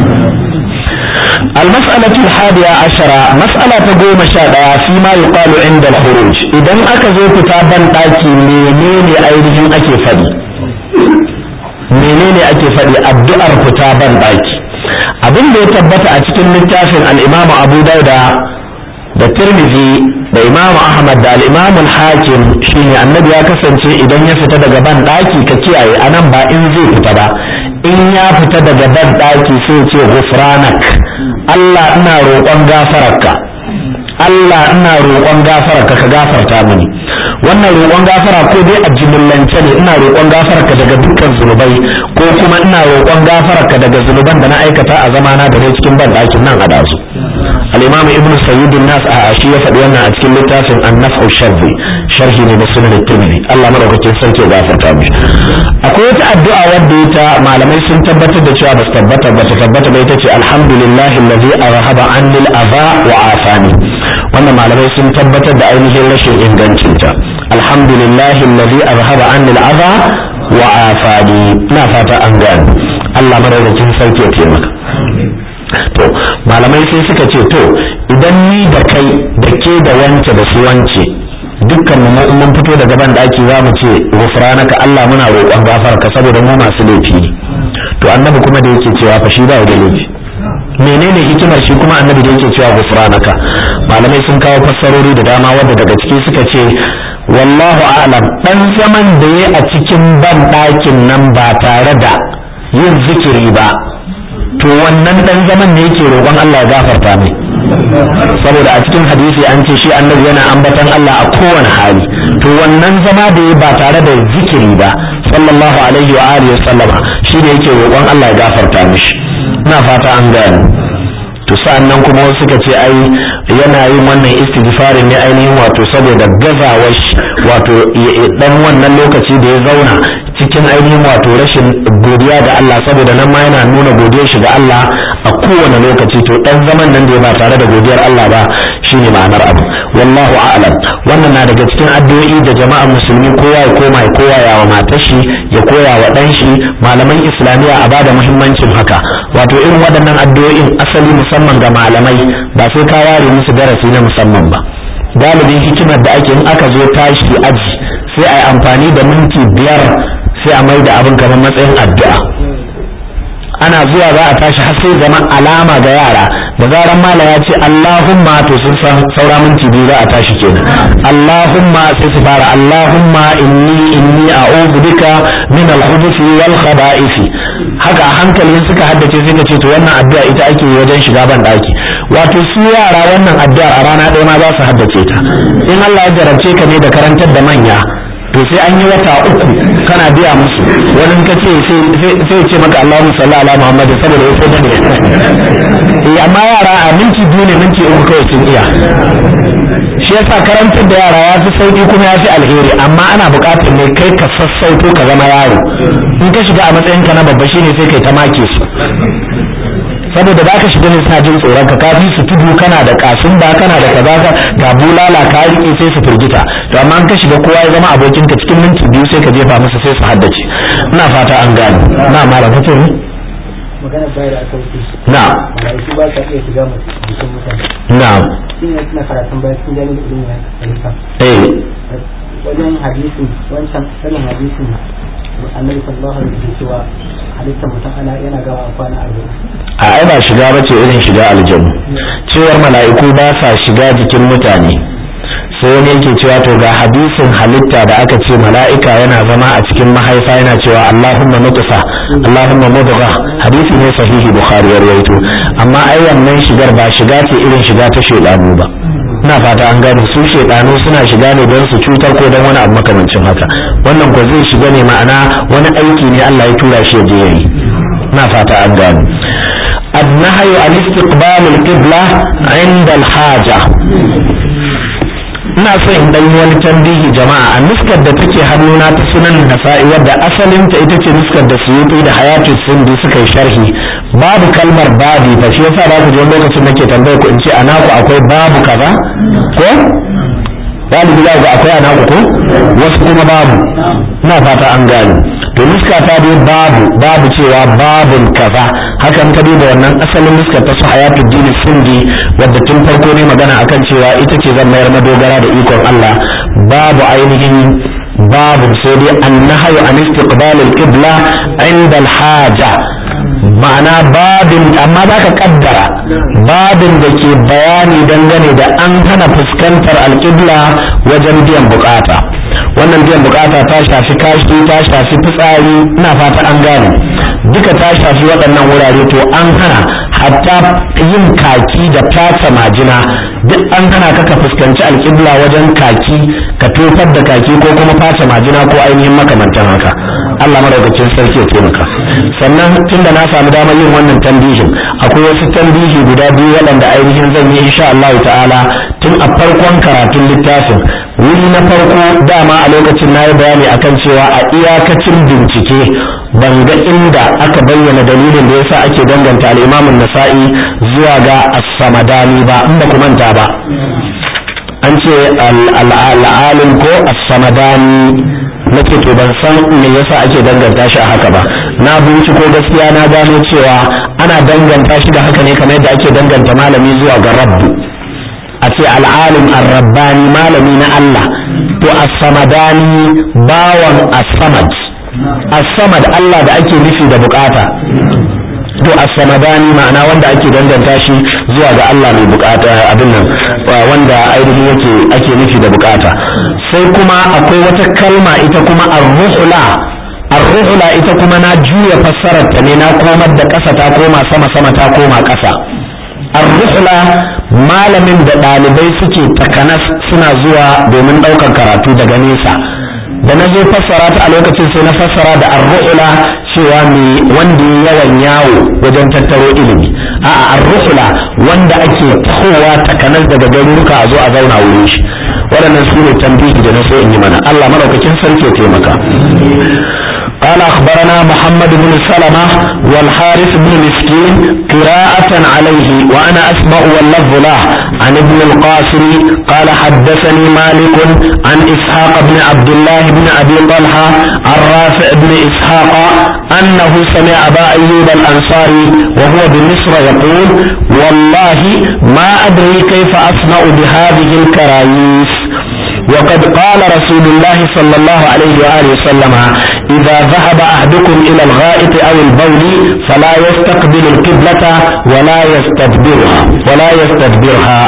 المسألة الحادية عشرة مسألة تقوم شادا فيما يقال عند الخروج إذا أكزو كتابا تاكي منين أيديهم أكي فدي menene ake faɗi addu'ar kutaban baki abin da ya tabbata a cikin littafin al-imamu abu dauda da tirmidhi da imamu ahmad da al-imamu hakim shine annabi ya kasance idan ya fita daga ban daki ka kiyaye anan ba in zai fita ba in ya fita daga ban daki sai ce ghufranak Allah ina roƙon gafararka Allah ina roƙon gafararka ka gafarta mini wannan roƙon gafara ko dai a jimillance ne ina roƙon gafara ka daga dukkan zunubai ko kuma ina roƙon gafara ka daga zunuban da na aikata a zamana da ne cikin ban ɗakin nan a dazu al-imam ibn sayyid nas a shi ya faɗi wannan a cikin littafin an-naf'u sharhi sharhi ne da sunan tirmidhi Allah madaukakin sarki ya gafarta mishi akwai wata addu'a wadda ita malamai sun tabbatar da cewa ba su tabbata ba ta tabbata ba ita ce alhamdulillahi allazi arhaba anni al-adha wa afani wannan malamai sun tabbatar da ainihin rashin ingancinta alhamdulillahi allazi arhaba anni al-adha wa afani ina fata an gane Allah madaukakin sarki ya taimaka to malamai sai suka ce to idan ni da kai da ke da wance da su wance dukkan mu mun fito daga ban daki za mu ce gufranaka Allah muna roƙon gafarka saboda mu masu laifi ne to annabi kuma da yake cewa fa shi ba da laifi menene hikimar shi kuma annabi da yake cewa gufranaka malamai sun kawo fassarori da dama wanda daga ciki suka ce wallahu a'lam dan zaman da yayi a cikin ban dakin nan ba tare da yin zikiri ba to wannan dan zaman ne yake roƙon Allah ya gafarta mai saboda a cikin hadisi an ce shi annabi yana ambatan Allah a kowane hali to wannan zama da ya ba tare da zikiri ba sallallahu alaihi wa alihi wa sallama shi ne yake roƙon Allah ya gafarta mishi ina fata an gane to sa'annan kuma wasu suka ce ai yana yin wannan istighfarin ne ainihin wato saboda gazawar shi wato dan wannan lokaci da ya zauna cikin ainihin wato rashin godiya ga Allah saboda nan ma yana nuna godiyar shi ga Allah a kowane lokaci to dan zaman nan da ya ba tare da godiyar Allah ba shine ma'anar abu wallahu a'lam wannan na daga cikin addu'o'i da jama'ar musulmi kowa ya koma ya koya wa matar shi ya koya wa dan shi malaman islamiyya a bada muhimmancin haka wato irin waɗannan addu'o'in asali musamman ga malamai ba sai ka ware musu darasi na musamman ba galibin hikimar da ake in aka zo tashi aji sai a yi amfani da minti biyar sai a mai da abin kamar matsayin addu'a ana zuwa za a tashi har sai zama alama ga yara da zaran mala ya ce Allahumma to sun san saura minti biyu za a tashi kenan Allahumma sai su fara Allahumma inni inni a'udhu bika min al-khubuthi wal khaba'isi haka a hankalin suka haddace sai ka ce to wannan addu'a ita ake wajen shiga ban daki wato su yara wannan addu'ar a rana ɗaya ma za su haddace ta in Allah ya jarabce ka ne da karantar da manya to sai an yi wata uku kana biya musu wani ka ce sai ce maka Allahumma salli ala Muhammad saboda ya sai bane eh amma yara a minti biyu ne minti uku kawai sun iya shi yasa karantar da yara ya fi sauki kuma ya fi alheri amma ana buƙatar ne kai ka sassauto ka zama yaro in ka shiga a matsayin ka na babba shine sai kai ta make su saboda za ka shiga ne suna jin tsoron ka kafi su tudu kana da kasun ba kana da kaza ka ga bulala ka rike sai su firgita to amma an ka shiga kowa ya zama abokinka cikin minti biyu sai ka jefa musu sai su haddace ina fata an gane na malam kace ne magana bayar da aka wuce na malaiku ba sa iya shiga mutum jikin mutane na shi ne suna karatun bayan sun gani da ilimin ya halitta eh wajen hadisin wancan sanin hadisin annabi sallallahu alaihi wasallam cewa halittar mutum ana yana gawa a kwana arba'in a ai ba shiga bace irin shiga aljanna cewar mala'iku ba sa shiga jikin mutane sai wani yake cewa to ga hadisin halitta da aka ce mala'ika yana zama a cikin mahaifa yana cewa Allahumma nutfa Allahumma mudgha hadisi ne sahihi bukhari ya rawaito amma ai wannan shigar ba shiga ce irin shiga ta shedanu ba ina fata an gane su shedanu suna shiga ne don su cutar ko don wani abu makamancin haka wannan ko zai shiga ne ma'ana wani aiki ne Allah ya tura shi ya je yayi ina fata an gane النهي عن استقبال القبلة عند الحاجة ina so in dan wani tambihi jama'a a nuskar da take hannuna ta sunan nasa'i wadda asalin ta ita ce nuskar da suyuti da hayatu sindi suka yi sharhi babu kalmar babi fa shi yasa ba ku ji lokacin nake tambayar ku in ce ana ku akwai babu kaza ko galibi za ku akwai ana ku ko wasu kuma babu ina fata an gane to nuska ta dai babu babu cewa babun kaza hakan ka duba wannan asalin nuskar ta su hayatu dini sindi wadda tun farko ne magana akan cewa ita ce zan mayar madogara da ikon Allah babu ainihin babu sai dai annahayu an istiqbal al-qibla inda al-haja ma'ana babin amma za ka kaddara babin da ke bayani dangane da an hana fuskantar alƙibla wajen biyan bukata wannan biyan bukata ta shafi kashi ta shafi fitsari ina fata an gane duka ta shafi waɗannan wurare to an hana hatta yin kaki da fata majina duk an hana ka ka fuskanci alƙibla wajen kaki ka tofar da kaki ko kuma fata majina ko ainihin makamantan haka Allah madaukakin sarki ya taimaka sannan tunda na samu damar yin wannan tambihin akwai wasu tambihi guda biyu waɗanda ainihin zan yi insha Allah ta'ala tun a farkon karatun littafin wuri na farko dama a lokacin na yi bayani akan cewa a iyakacin bincike ban ga inda aka bayyana dalilin da yasa ake danganta al'imamun nasa'i zuwa ga as-samadani ba in ba ku manta ba an ce al'alim ko as-samadani nake to ban san me yasa ake danganta shi a haka ba na binciko gaskiya na gano cewa ana danganta shi da haka ne kamar yadda ake danganta malami zuwa ga rabbu a ce al'alim ar-rabbani malami na Allah to as-samadani bawan as-samad as-samad Allah da ake nufi da bukata to as-samadani ma'ana wanda ake danganta shi zuwa ga Allah mai bukata abin nan wanda ainihin yake ake nufi da bukata sai kuma akwai wata kalma ita kuma ar-ruhla ar-ruhla ita kuma na juya fassarar ta ne na komar da ƙasa ta koma sama sama ta koma ƙasa ar-ruhla malamin da ɗalibai suke takanas suna zuwa domin ɗaukar karatu daga nesa da na zo fassara ta a lokacin sai na fassara da ar-ruhla cewa mai wanda yawan yawo wajen tattaro ilimi a'a ar-ruhla wanda ake kowa takanas daga garuruka a zo a zauna wurin shi waɗannan su ne tambihi da na so in yi mana Allah madaukakin sarki ya taimaka قال أخبرنا محمد بن سلمة والحارث بن مسكين قراءة عليه وأنا أسمع واللفظ له عن ابن القاسم قال حدثني مالك عن إسحاق بن عبد الله بن أبي طلحة عن رافع بن إسحاق أنه سمع أبا أيوب الأنصاري وهو بمصر يقول والله ما أدري كيف أصنع بهذه الكرايس وقد قال رسول الله صلى الله عليه وآله وسلم إذا ذهب أحدكم إلى الغائط أو البول فلا يستقبل القبلة ولا يستدبرها ولا يستدبرها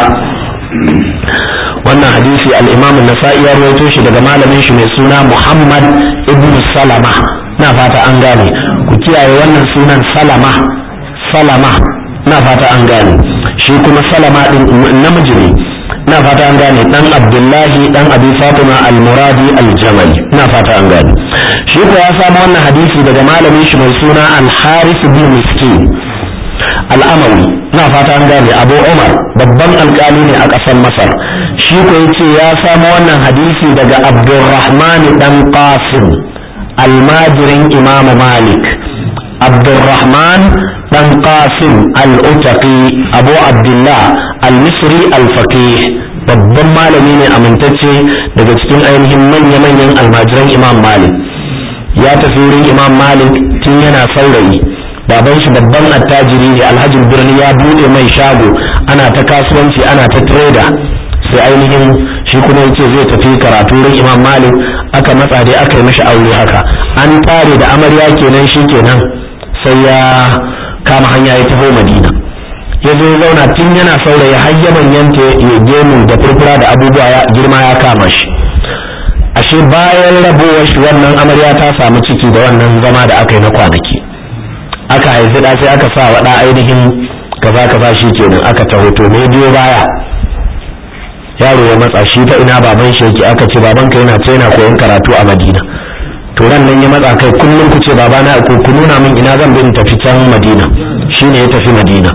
wannan hadisi al-imam an-nasa'i ya rawaito shi daga malamin shi mai suna Muhammad ibn Salama na fata an gane ku kiyaye wannan sunan Salama Salama na fata an gane shi kuma Salama din namiji ne na fata an gane dan abdullahi dan abi fatima al-muradi al-jamali na fata an gane shi ko ya samu wannan hadisi daga malamin shi mai suna al-haris bin miskin al-amawi na fata an gane abu umar babban alkali ne a ƙasar masar shi ko yace ya samu wannan hadisi daga abdurrahman dan qasim almajirin imamu malik abdurrahman dan qasim al-utaqi abu abdullah al-misri al-faqih babban malami ne amintacce daga cikin ainihin manya-manyan almajiran imam malik ya tafi wurin imam malik tun yana saurayi baban shi babban attajiri ne alhajin birni ya bude mai shago ana ta kasuwanci ana ta trader sai ainihin shi kuma yace zai tafi karatu wurin imam malik aka matsa dai aka yi mashi aure haka an tare da amarya kenan shi kenan sai ya kama hanya ya taho madina ya zo zauna tun yana saurayi har ya manyanta ya gemu da furfura da abubuwa ya girma ya kama shi ashe bayan rabowar shi wannan amarya ta samu ciki da wannan zama da aka yi na kwanaki aka haifi da sai aka sa wa ɗa ainihin kaza kaza shi kenan aka taho to me biyo baya yaro ya matsa shi ta ina baban shi yake aka ce babanka yana ta yana koyon karatu a madina to ran nan ya matsa kai kullum ku ce babana ku ku nuna min ina zan bi in tafi can madina shine ya tafi madina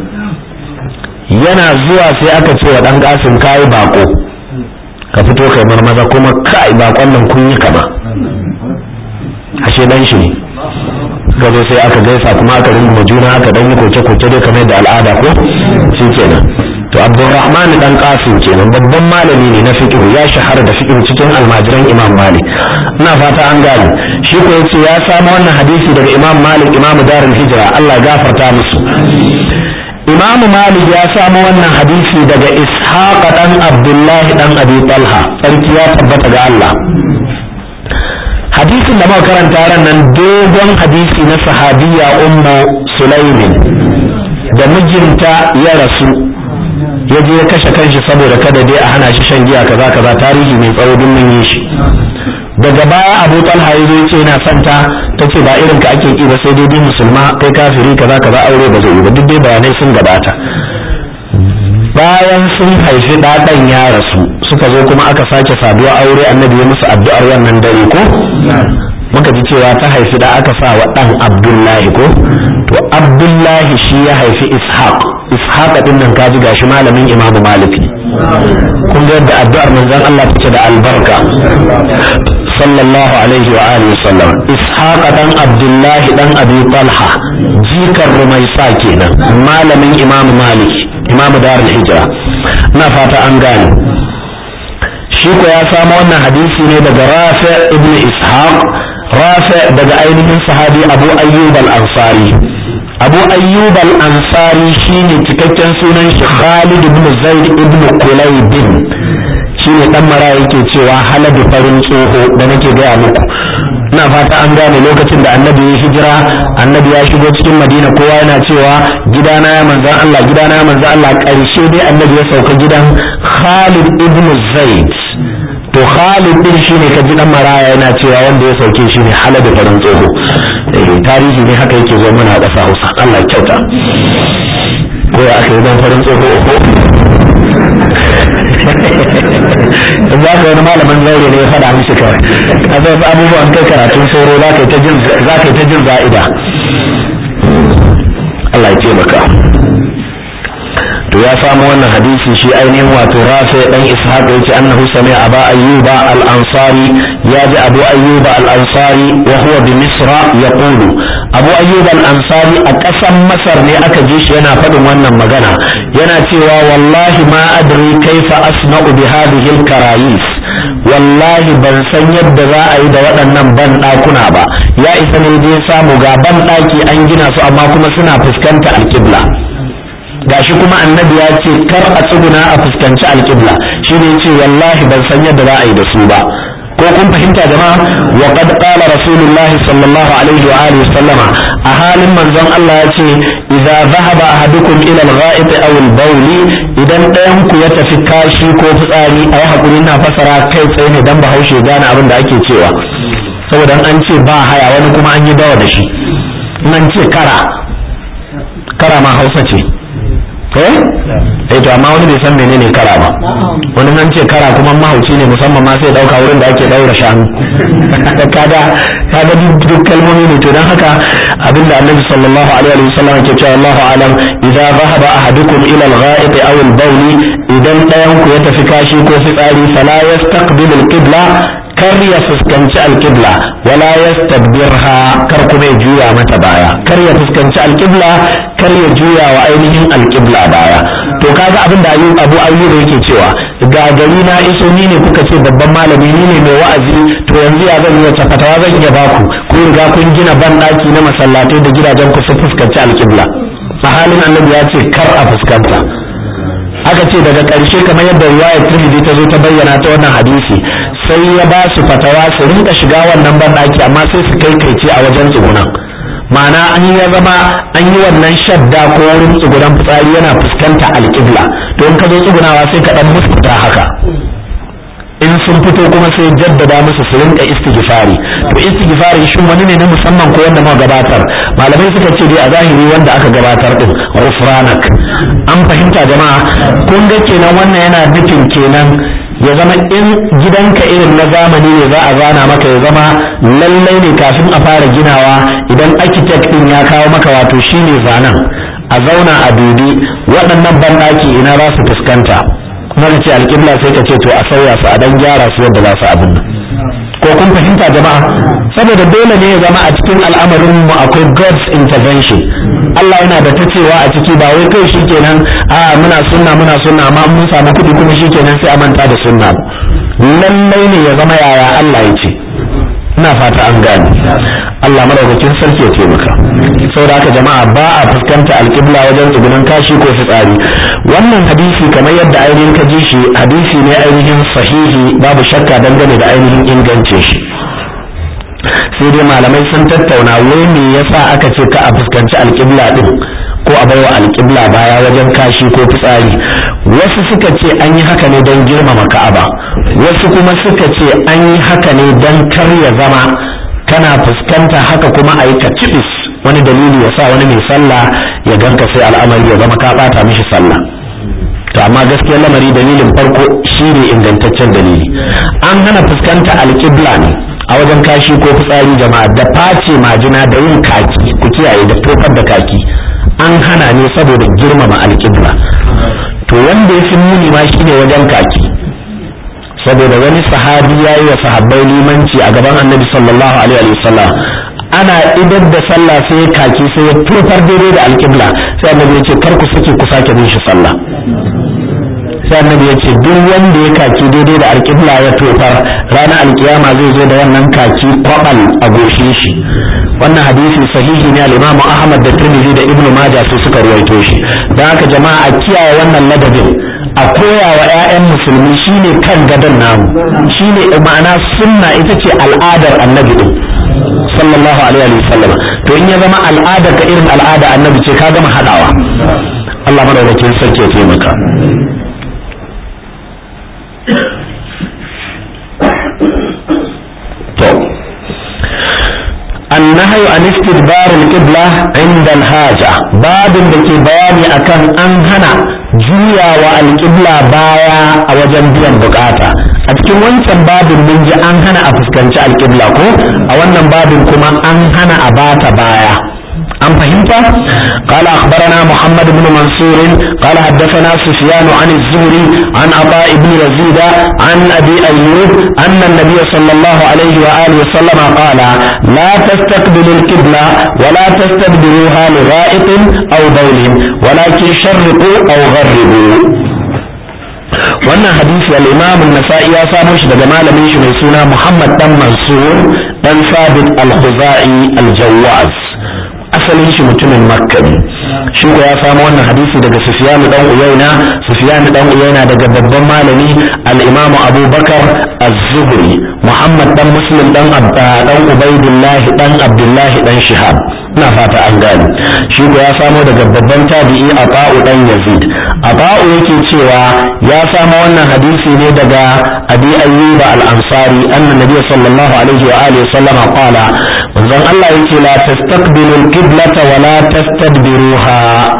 yana zuwa sai aka ce wa dan kasim kai bako ka fito kai marmaza kuma kai bakon nan kun yi kama ashe dan shi ne gazo sai aka gaisa kuma aka rinda juna aka dan yi koke koke dai kamar da al'ada ko shi kenan to abdurrahman dan qasim kenan babban malami ne na fiqh ya shahara da fiqh cikin almajiran imam malik ina fata an gane shi ko yace ya samu wannan hadisi daga imam malik imam darul hijra Allah ya gafarta musu imam malik ya samu wannan hadisi daga ishaq dan abdullahi dan abi talha sarki ya tabbata ga Allah hadisin da muka karanta ran nan dogon hadisi na sahabiya ummu sulaimin da mijinta ya rasu ya je ya kashe kanshi saboda kada dai a hana shi shan giya kaza kaza tarihi mai tsawo din mun yi shi daga baya abu talha ya zo ce yana son ta ta ce ba irin ka ake ki ba sai dai dai musulma kai kafiri kaza kaza aure ba zai yi ba duk dai bayanai sun gabata bayan sun haifi ɗaɗan ya rasu suka zo kuma aka sake saduwa aure annabi ya musu addu'ar wannan dare ko muka ji cewa ta haifi da aka sa wa ɗan abdullahi ko to abdullahi shi ya haifi ishaq ishaq din nan kaji gashi malamin imamu maliki kun ga yadda addu'ar manzon Allah take da albarka sallallahu alaihi wa alihi sallam ishaq dan abdullahi dan abi talha jikar rumaisa kenan malamin imamu maliki imamu darul hijra na fata an gane shi ko ya samu wannan hadisi ne daga rafi ibn ishaq rafi daga ainihin sahabi abu ayyub al-ansari abu ayyub al-ansari shine cikakken sunan shi khalid ibn zaid ibn kulayd shine dan mara yake cewa haladu farin tsoho da nake gaya muku ina fata an gane lokacin da annabi ya hijira annabi ya shigo cikin madina kowa yana cewa gidana ya manzan Allah gidana ya manzan Allah karshe dai annabi ya sauka gidan khalid ibn zaid to Khalid din shine ka ji dan maraya yana cewa wanda ya sauke shi ne halada farin tsoho tarihi ne haka yake zo mana a ƙasa Hausa Allah ya kyauta ko ya aka yi dan farin tsoho ko za ka wani malamin zaure ne ya faɗa mishi kawai a zai fi abubuwan kai karatun sauro za ka yi ta jin za'ida Allah ya taimaka to ya samu wannan hadisi shi ainihin wato rafi dan ishaq yace annahu sami'a aba ayyuba al-ansari ya ji abu ayyuba al-ansari wa huwa bi misra yaqulu abu ayyuba al-ansari a ƙasan masar ne aka ji shi yana faɗin wannan magana yana cewa wallahi ma adri kaifa asna'u bi hadhihi al-karayis wallahi ban san yadda za a yi da waɗannan ban ɗakuna ba ya isa ne je samu ga ban ɗaki an gina su amma kuma suna fuskanta alƙibla gashi kuma annabi ya ce kar a tsuguna a fuskanci alƙibla shi ne ce wallahi ban san yadda za a yi da su ba ko kun fahimta jama'a wa qad qala rasulullah sallallahu alaihi wa alihi sallama a halin manzon Allah ya ce idza dhahaba ahadukum ila al-gha'it aw al-bawl idan ɗayan ku ya tafi kashi ko fitsari ayi hakuri na fasara kai tsaye ne dan bahaushe gane abin da ake cewa saboda an ce ba haya wani kuma an yi dawa da shi nan ce kara kara ma hausa ce eh eh to amma wani bai san menene kara ba wani nan ce kara kuma mahauci ne musamman ma sai dauka wurin da ake daura shanu kaga kaga duk kalmomi ne to dan haka abinda annabi sallallahu alaihi wa sallam ke cewa Allahu alam idza dhahaba ahadukum ila al-gha'it aw al-bawl idan dayan ku ya tafi kashi ko fitsari fala yastaqbilu al-qibla kar ya fuskanci alƙibla wala yastadbirha kar kuma ya juya mata baya kar ya fuskanci alƙibla kar ya juya wa ainihin alƙibla baya to kaga abin da abu ayyuba yake cewa ga gari na iso ni ne kuka ce babban malami ni ne mai wa'azi to yanzu ya zan yi wace fatawa zan iya baku ku riga kun gina ban ɗaki na masallatai da gidajen ku su fuskanci alƙibla a halin annabi ya ce kar a fuskanta aka ce daga ƙarshe kamar yadda riwayar Tirmidhi ta zo ta bayyana ta wannan hadisi sai ya ba su fatawa su rinka shiga wannan banɗaki amma sai su kai kaice a wajen tsugunan ma'ana an ya zama an yi wannan shadda ko wurin tsugunan fitsari yana fuskanta alƙibla to in ka zo tsugunawa sai ka ɗan muskuta haka in sun fito kuma sai jaddada musu su rinka istighfari to istighfari shin wani ne na musamman ko wanda muka gabatar malamai suka ce dai a zahiri wanda aka gabatar din ghufranak an fahimta jama'a kun ga kenan wannan yana nufin kenan ya zama in gidanka irin na zamani ne za a zana maka ya zama lallai ne kafin a fara ginawa idan architect din ya kawo maka wato shine zanen a zauna a dubi waɗannan banɗaki ina za su fuskanta kuma ka ce alƙibla sai ka ce to a sauya su a dan gyara su yadda za su abin nan ko kun fahimta jama'a saboda dole ne ya zama a cikin al'amarin mu akwai God's intervention Allah yana da ta cewa a ciki ba wai kai shikenan a muna sunna muna sunna amma mun samu kuɗi kuma shikenan sai a manta da sunna lallai ne ya zama yaya Allah ya ce ina fata an gane Allah madaukakin sarki ya taimaka saboda haka jama'a ba a fuskanta alƙibla wajen tsugunan kashi ko fitsari wannan hadisi kamar yadda ainihin ka ji shi hadisi ne ainihin sahihi babu shakka dangane da ainihin ingance shi sai dai malamai sun tattauna wai me yasa aka ce ka a fuskanci alƙibla din ko a baiwa alƙibla baya wajen kashi ko fitsari wasu suka ce an yi haka ne don girmama ka'aba wasu kuma suka ce an yi haka ne don kar ya zama kana fuskanta haka kuma a yi kacibis wani dalili ya sa wani mai sallah ya ganka sai al'amari ya zama ka bata mishi sallah to amma gaskiyar lamari dalilin farko shine ingantaccen dalili an hana fuskanta alƙibla ne a wajen kashi ko fitsari jama'a da face majina da yin kaki ku kiyaye da tofar da kaki an hana ne saboda girmama alƙibla to wanda ya fi muni ma shine wajen kaki saboda wani sahabi ya yi wa sahabbai limanci a gaban annabi sallallahu alaihi wasallam ana idar da sallah sai ya kaki sai ya tofar daidai da alƙibla sai annabi ya ce kar ku sake ku sake bin shi sallah sai annabi ya ce duk wanda ya kaki daidai da alƙibla ya tofar ranar alkiyama zai zo da wannan kaki kwabal a goshe shi wannan hadisi sahihi ne al-Imam Ahmad da Tirmidhi da Ibn Majah su suka ruwaito shi dan haka jama'a a kiyaye wannan ladabin a koya wa 'ya'yan musulmi shine kan gadon namu shine ma'ana sunna ita ce al'adar annabi din sallallahu alaihi wa sallam to in ya zama al'ada ka irin al'ada annabi ce ka gama hadawa Allah madaukakin sarki ya taimaka to النهي عن استدبار القبلة عند الحاجة باب دake bayani akan an hana juyawa alƙibla baya a wajen biyan bukata a cikin wancan babin mun ji an hana a fuskanci alƙibla ko a wannan babin kuma an hana a bata baya أم فهمت؟ قال أخبرنا محمد بن منصور قال حدثنا سفيان عن الزهري عن عطاء بن يزيد عن أبي أيوب أن النبي صلى الله عليه وآله وسلم قال لا تستقبلوا القبلة ولا تستدبروها لغائط أو بول ولكن شرقوا أو غربوا wannan hadisi al-imam an-nasa'i ya samo shi daga malamin shi mai suna Muhammad dan Mansur dan Sabit al-Khuzai al-Jawaz asalin shi mutumin makka ne shi ko ya samu wannan hadisi daga sufyan dan uyaina sufyan dan uyaina daga babban malami al-imamu abubakar az-zuhri muhammad dan muslim dan abba dan ubaidillah dan abdullah dan shihab ina fata an gane shi ko ya samo daga babban tabi'i ata'u dan yazid ata'u yake cewa ya samo wannan hadisi ne daga abi ayyub al-ansari anna nabiy sallallahu alaihi wa alihi sallama qala manzon Allah yake la tastaqbilu al-qiblata wa la tastadbiruha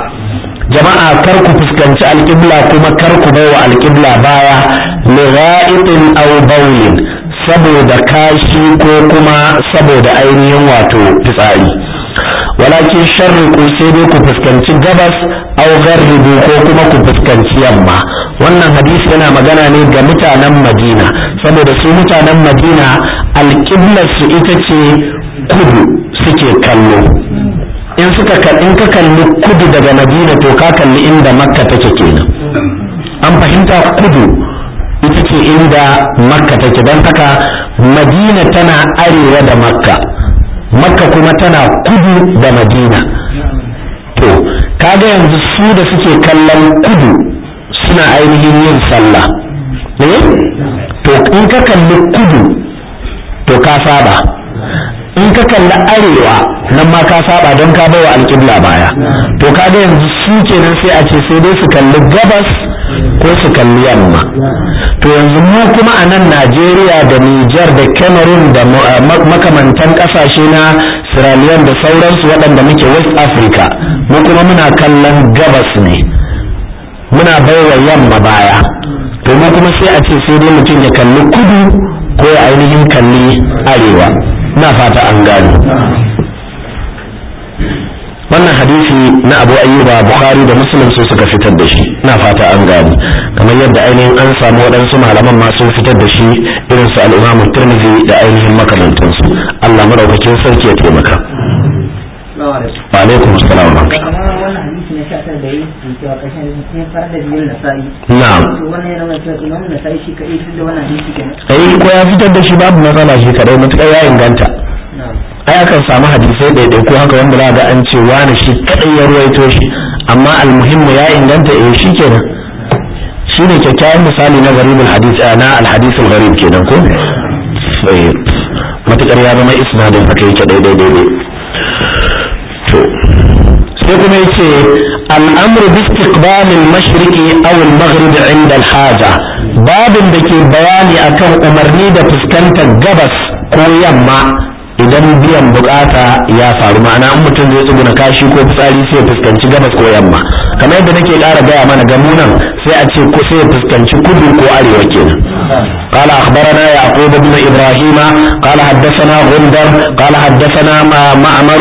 jama'a kar ku fuskanci alƙibla kuma kar ku baiwa alƙibla baya li gha'itin aw bawlin saboda kashi ko kuma saboda ainihin wato fitsari walakin sharriku sai dai ku fuskanci gabas aw gharribu ko kuma ku fuskanci yamma wannan hadisi yana magana ne ga mutanen madina saboda su mutanen madina alƙiblar su ita ce kudu suke kallo in suka in ka kalli kudu daga madina to ka kalli inda makka take kenan an fahimta kudu ita ce inda makka take don haka madina tana arewa da makka makka kuma tana kudu da madina to kaga yanzu su da suke kallon kudu suna ainihin yin sallah eh to in ka kalli kudu to ka saba in ka kalli arewa nan ma ka saba don ka bawa alƙibla baya to kaga yanzu su kenan sai a ce sai dai su kalli gabas ko su kalli yamma to yanzu mu kuma a nan najeriya da niger da cameroon da makamantan kasashe na sierra leone da sauransu waɗanda muke west africa mu kuma muna kallon gabas ne muna baiwa yamma baya to mu kuma sai a ce sai dai mutum ya kalli kudu ko ya ainihin kalli arewa na fata an gano wannan hadisi na abu ayyuba bukhari da muslim su suka fitar da shi na fata an gani kamar yadda ainihin an samu waɗansu malaman ma sun fitar da shi irin su al'imam tirmidhi da ainihin makamantansu allah madaukakin sarki ya taimaka wa alaikum assalam wa wannan hadisi na sha tara da yi cewa kashin sun fara da biyun nasa'i na'am to wannan yana nuna cewa imam nasa'i shi kaɗai duk da wannan hadisi kenan ai ko ya fitar da shi babu matsala shi kadai mutukar ya inganta na'am ai akan samu hadisai ɗaiɗai ko haka wanda za ga an ce wani shi kadai ya ruwaito shi amma almuhimmu ya inganta eh shi kenan shi ne kyakkyawan misali na garibul hadis na alhadisul garib kenan ko eh matukar ya zama isnadin haka yake daidai daidai to sai kuma yace al'amru bi istiqbal al-mashriqi aw al-maghrib 'inda al-haja babin da ke bayani akan umarni da fuskantar gabas ko yamma idan biyan bukata ya faru ma'ana in mutum zai tsuguna kashi ko fitsari sai ya fuskanci gabas ko yamma kamar yadda nake ƙara gaya mana ga munan sai a ce ko sai ya fuskanci kudu ko arewa kenan قال أخبرنا يعقوب بن إبراهيم قال حدثنا غندر قال حدثنا معمر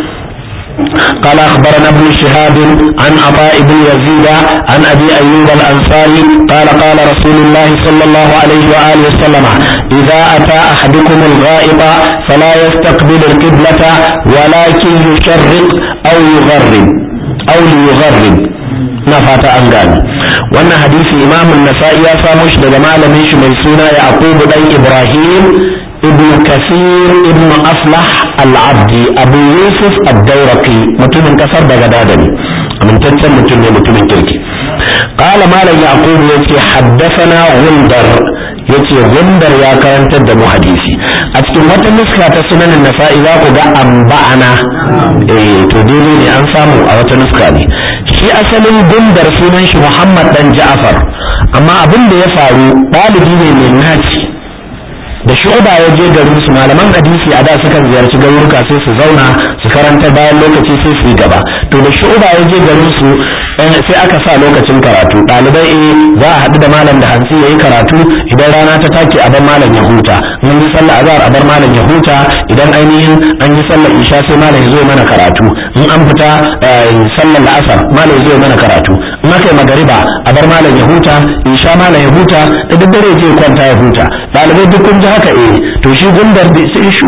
قال أخبرنا ابن شهاب عن عطاء بن يزيد عن أبي أيوب الأنصاري قال قال رسول الله صلى الله عليه وآله وسلم إذا أتى أحدكم الغائط فلا يستقبل القبلة ولكن يشرق أو يغرب أو ليغرب نفات أنقال وأن حديث إمام النسائي يسامش دجمال ميش ميسونا يعقوب بن إبراهيم ابن كثير ابن أصلح العبدي أبو يوسف الدورقي متمن كسر بغدادني من تتسم متمن متمن كيركي قال مالا يعقوب يتي حدثنا غندر yace gundar ya karantar da mu hadisi a cikin wata nuska ta sunan nasa'i za ku ga amba'ana eh to dole ne an samu a wata nuska ne shi asalin gundar sunan shi Muhammad dan Ja'far amma abin da ya faru ɗalibi ne mai naci da shu'ba ya je garin su malaman hadisi a da sukan ziyarci garuruka sai su zauna su karanta bayan lokaci sai su yi gaba to da shu'ba ya je garin su sai aka sa lokacin karatu ɗalibai eh za a haɗu da malam da hantsi ya yi karatu idan rana ta take a bar malam ya huta mun yi sallah azhar a bar malam ya huta idan ainihin an yi sallar isha sai malam ya zo mana karatu in an fita sallar la'asar malam ya zo mana karatu in aka yi magariba a bar malam ya huta isha malam ya huta da duk dare je kwanta ya huta ɗalibai duk kun ji haka eh to shi gundar sai shu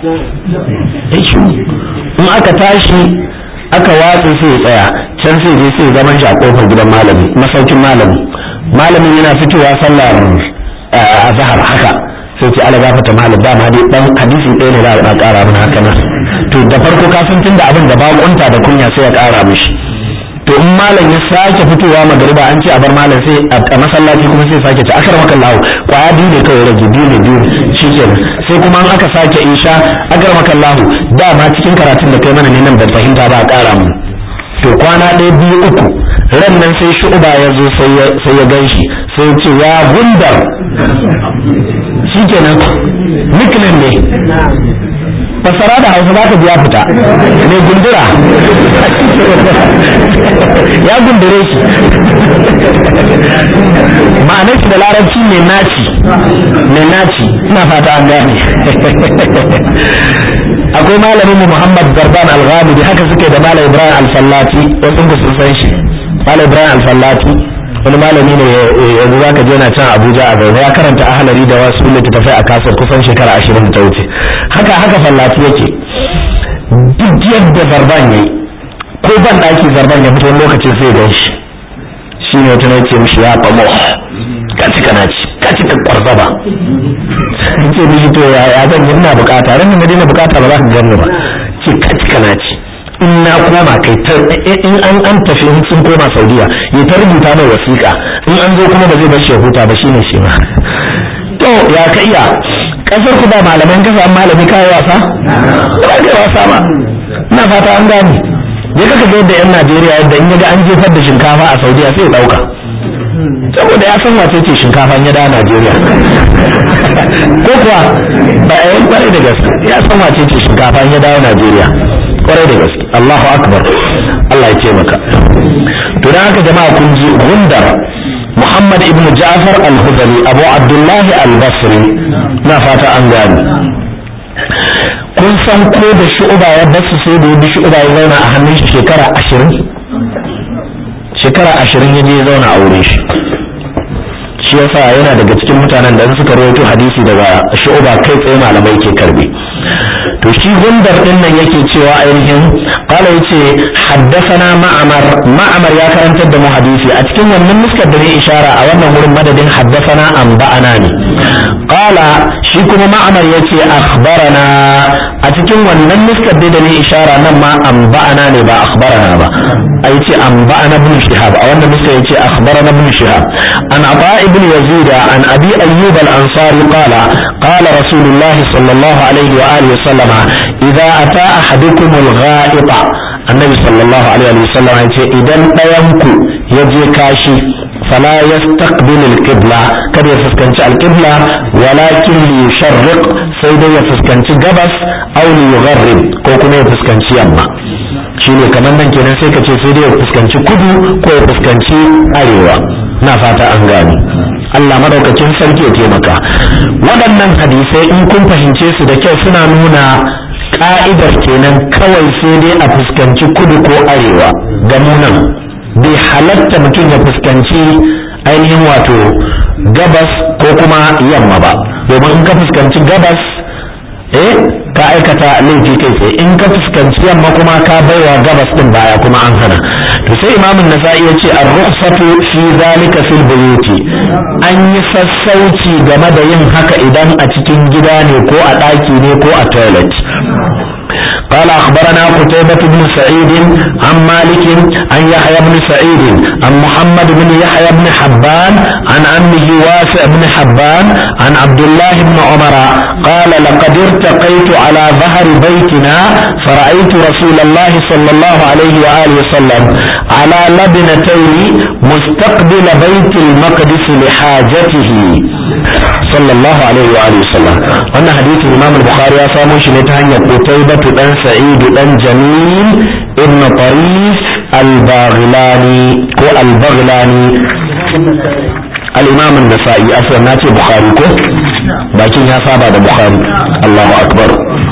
shu in aka tashi aka watsa sai ya tsaya can sai je sai zaman shi a kofar gidan malami masaukin malami malamin yana fitowa sallar a zahar haka sai ce ala gafata malam ba ma dai dan hadisi ɗaya ne za a ƙara min haka nan to da farko ka san tunda abin da baƙunta da kunya sai ya ƙara mishi to in malam ya sake fitowa magariba an ce a bar malam sai a masallaci kuma sai sake ci akar maka lahu kwaya biyu ne kawai rage biyu ne biyu shikenan sai kuma an aka sake isha akar maka lahu dama cikin karatun da kai mana ne nan ban fahimta ba a ƙara mu to kwana ɗaya biyu uku ran nan sai shu'uba ya zo sai ya gan shi sai ya ce ya gundar shikenan nickname ne fassara da hausa za ka biya fita mai gundura ya gundure shi ma'anar shi da larabci mai naci mai naci ina fata an gane akwai malamin mu Muhammad Garban Al-Ghamidi haka suke da Malam Ibrahim Al-Fallati wasu da sun san shi Malam Ibrahim Al-Fallati wani malami ne yanzu zaka je na can Abuja a zaune ya karanta ahalari da wasu littattafai a kasar kusan shekara ashirin ta wuce haka haka Fallati yake duk yadda Zarban yayi ko ban daki Zarban ya fito lokaci sai gan shi shi ne wata ce mishi ya famo ka cika na ci ka cika kwarzaba ce mishi to ya ya zan yi ina bukata ran da daina bukata ba za ka gani ba ce ka cika na ci in na koma kai ta in an an tafi in sun koma saudiya ya ta rubuta mai wasiƙa in an zo kuma ba zai bar shi ya huta ba shine shi ma to ya ka iya kasar ku ba malaman kasa malami kai wasa ba kai wasa ba ina fata an gane je kaka ga yadda yan Najeriya yadda in yaga an jefar da shinkafa a Saudiya sai ya dauka saboda ya san wace ce shinkafa ya dawo Najeriya ko kuwa ba a yi kwarai da gaske ya san wace ce shinkafa ya dawo Najeriya kwarai da gaske Allahu akbar Allah ya ce maka to dan haka jama'a kun ji gundar Muhammad ibn Ja'far al-Hudali Abu Abdullah al-Basri na fata an gani kun san ko da shu'uba ya basu sai da bi shu'uba ya zauna a hannun shi shekara ashirin shekara ashirin ya je ya zauna a wurin shi shi yasa yana daga cikin mutanen da suka rawaito hadisi daga shu'uba kai tsaye malamai ke karbe to shi gundar din nan yake cewa ainihin qala yace haddathana ma'amar ma'amar ya karantar da mu hadisi a cikin wannan muskar da ne ishara a wannan wurin madadin haddathana an ba'ana ne qala shi kuma ma'amar yace akhbarana a cikin wannan muskar da ne ishara nan ma an ba'ana ne ba akhbarana ba ai ce an ba'ana ibn shihab a wannan muskar yace akhbarana ibn shihab an aba ibn yazid an abi ayyub al-ansari qala qala rasulullah sallallahu alaihi wa alihi wa sallama idza ata ahadukum al-gha'ita annabi sallallahu alaihi wa sallam ya ce idan ɗayan ku ya je kashi fala yastaqbil al-qibla kada ya fuskanci al-qibla walakin li yusharriq sai dai ya fuskanci gabas aw li yugharrib ko kuma ya fuskanci yamma shine kamar nan kenan sai ka ce sai dai ya fuskanci kudu ko ya fuskanci arewa na fata an gane Allah madaukakin sarki ya taimaka waɗannan hadisai in kun fahimce su da kyau suna nuna ka'idar kenan kawai sai dai a fuskanci kudu ko arewa ga munan bai halatta mutum ya fuskanci ainihin wato gabas ko kuma yamma ba domin in ka fuskanci gabas eh ka aikata laifi kai tsaye in ka fuskanci yamma kuma ka baiwa gabas din baya kuma an hana to sai imamun nasa'i ya ce ar-rukhsatu fi zalika fil buyuti an yi sassauci game da yin haka idan a cikin gida ne ko a ɗaki ne ko a toilet قال أخبرنا قتيبة بن سعيد عن مالك عن يحيى بن سعيد عن محمد بن يحيى بن حبان عن عمه واسع بن حبان عن عبد الله بن عمر قال لقد ارتقيت على ظهر بيتنا فرأيت رسول الله صلى الله عليه وآله وسلم على لبنتين مستقبل بيت المقدس لحاجته صلى الله عليه وآله وسلم وأن حديث الإمام البخاري يسامو شنتهن قتيبة بن سعيد بن جميل ابن طريف الباغلاني كو البغلاني الإمام النسائي أصلا ناتي بخاري كو لكن يا صاحب بخاري الله أكبر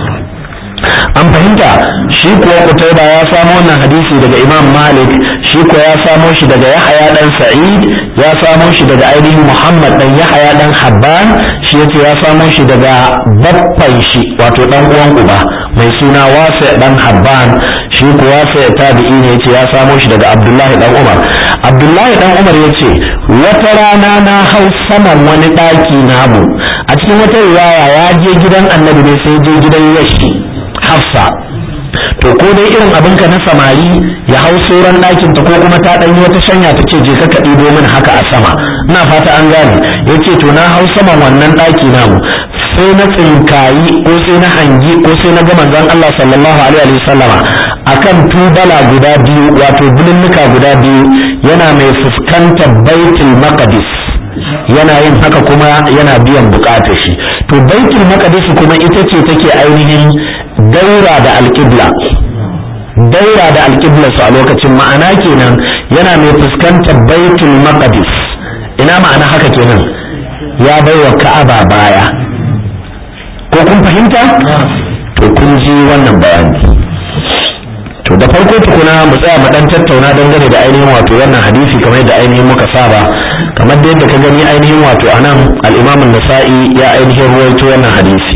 an fahimta shi kuwa kutaiba ya samo wannan hadisi daga imam malik shi kuwa ya samo shi daga yahaya dan sa'id ya samo shi daga ainihin muhammad dan yahaya dan habban shi yace ya samo shi daga baffan shi wato dan uwan uba mai suna wasa dan habban shi kuwa wasa tabi'i ne yace ya samo shi daga abdullahi dan umar abdullahi dan umar yace wata rana na hau saman wani daki namu a cikin wata riwaya ya je gidan annabi ne sai je gidan yashi hafsa to ko dai irin abinka na samari ya hau sauran ɗakin ta ko kuma ta ɗanyi wata shanya ta ce je ka ɗibo min haka a sama ina fata an gane ya ce to na hau saman wannan ɗaki namu sai na tsinkayi ko sai na hangi ko sai na ga manzon Allah sallallahu alaihi wa sallama akan tubala guda biyu wato bulunnuka guda biyu yana mai fuskantar baitul maqdis yana yin haka kuma yana biyan bukatar shi to baitul maqdis kuma ita ce take ainihin daura da alƙibla daura da alƙibla su a lokacin ma'ana kenan yana mai fuskantar baitul maqdis ina ma'ana haka kenan ya baiwa ka'aba baya ko kun fahimta to kun ji wannan bayani to da farko tukuna mu tsaya mu dan tattauna dangane da ainihin wato wannan hadisi kamar yadda ainihin muka saba kamar da yadda ka gani ainihin wato anan al-Imam an-Nasa'i ya ainihin ruwaito wannan hadisi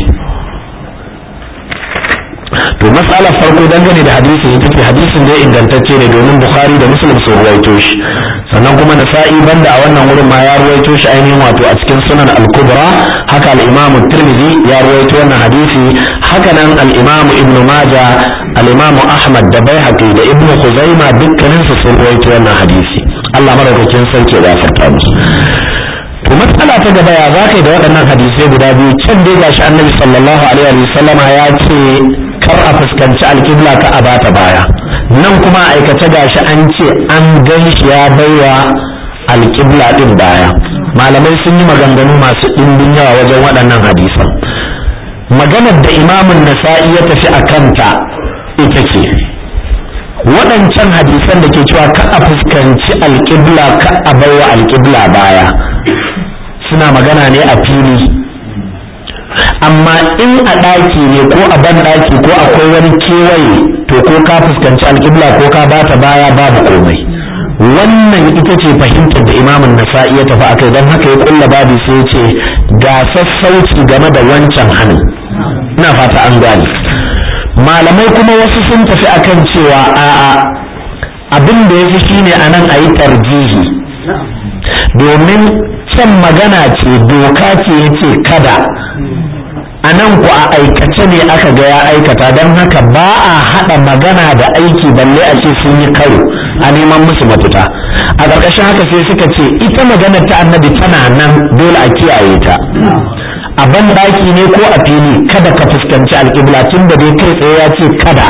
to matsalar farko dangane da hadisin ita ce hadisin da ya ingantacce ne domin bukhari da muslim sun ruwaito shi sannan kuma nasa'i banda a wannan wurin ma ya ruwaito shi ainihin wato a cikin sunan al-kubra haka al-imam tirmidhi ya ruwaito wannan hadisi haka nan al-imam ibnu maja al-imam ahmad da baihaqi da ibnu khuzaima dukkanin su sun ruwaito wannan hadisi Allah madaukakin sarki ya gafarta musu to matsala ta gaba ya za ka yi da waɗannan hadisai guda biyu can dai gashi annabi sallallahu alaihi wa sallama ya ce kar a fuskanci alƙibla ka a bata baya nan kuma a aikace gashi an ce an gan shi ya baiwa alƙibla ɗin baya malamai sun yi maganganu masu ɗimbin yawa wajen waɗannan hadisan maganar da imamun nasa'i ya tafi a kanta ita ce waɗancan hadisan da ke cewa ka a fuskanci alƙibla ka a baiwa alƙibla baya suna magana ne a fili amma in a ɗaki ne ko a ban ɗaki ko akwai wani kewaye to ko ka fuskanci alƙibla ko ka bata baya babu komai wannan ita ce fahimtar da imamun nasa'i ya tafi akai don haka ya kulla babu sai ce ga sassauci game da wancan hannun ina fata an gane malamai kuma wasu sun tafi akan cewa a'a abin da ya fi shine a nan a yi tarjihi domin can magana ce doka ce ya ce kada a nan ku a aikace ne aka ga ya aikata don haka ba a haɗa magana da aiki balle a ce sun yi karo a neman musu mafita a ƙarƙashin haka sai suka ce ita maganar ta annabi tana nan dole a kiyaye ta a ban ɗaki ne ko a fili kada ka fuskanci alƙibla tun da dai kai tsaye ya ce kada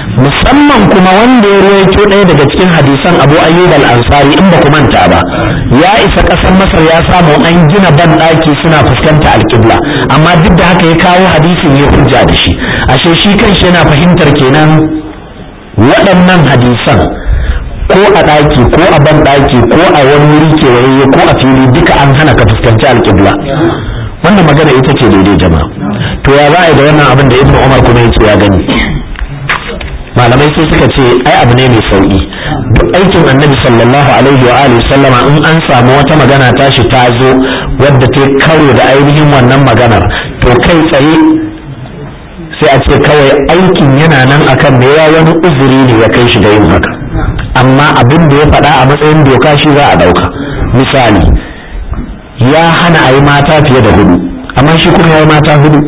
musamman kuma wanda ya ruwaito ɗaya daga cikin hadisan abu ayyub al-ansari in ba ku manta ba ya isa ƙasar masar ya samu an gina ban ɗaki suna fuskanta alƙibla amma duk da haka ya kawo hadisin ya hujja da shi ashe shi kanshi yana fahimtar kenan waɗannan hadisan ko a ɗaki ko a ban ɗaki ko a wani wuri kewaye ko a fili duka an hana ka fuskanci alƙibla wannan magana ita ce daidai jama'a to ya za a yi da wannan abin da ibnu umar kuma ya ce ya gani malamai sai suka ce ai abu ne mai sauki duk aikin annabi sallallahu alaihi wa alihi sallama in an samu wata magana tashi ta zo wadda ta karo da ainihin wannan maganar to kai tsaye sai a ce kawai aikin yana nan akan me ya wani uzuri ne ya kai shi da yin haka amma abin da ya faɗa a matsayin doka shi za a ɗauka misali ya hana a yi mata fiye da hudu amma shi kuma ya yi mata hudu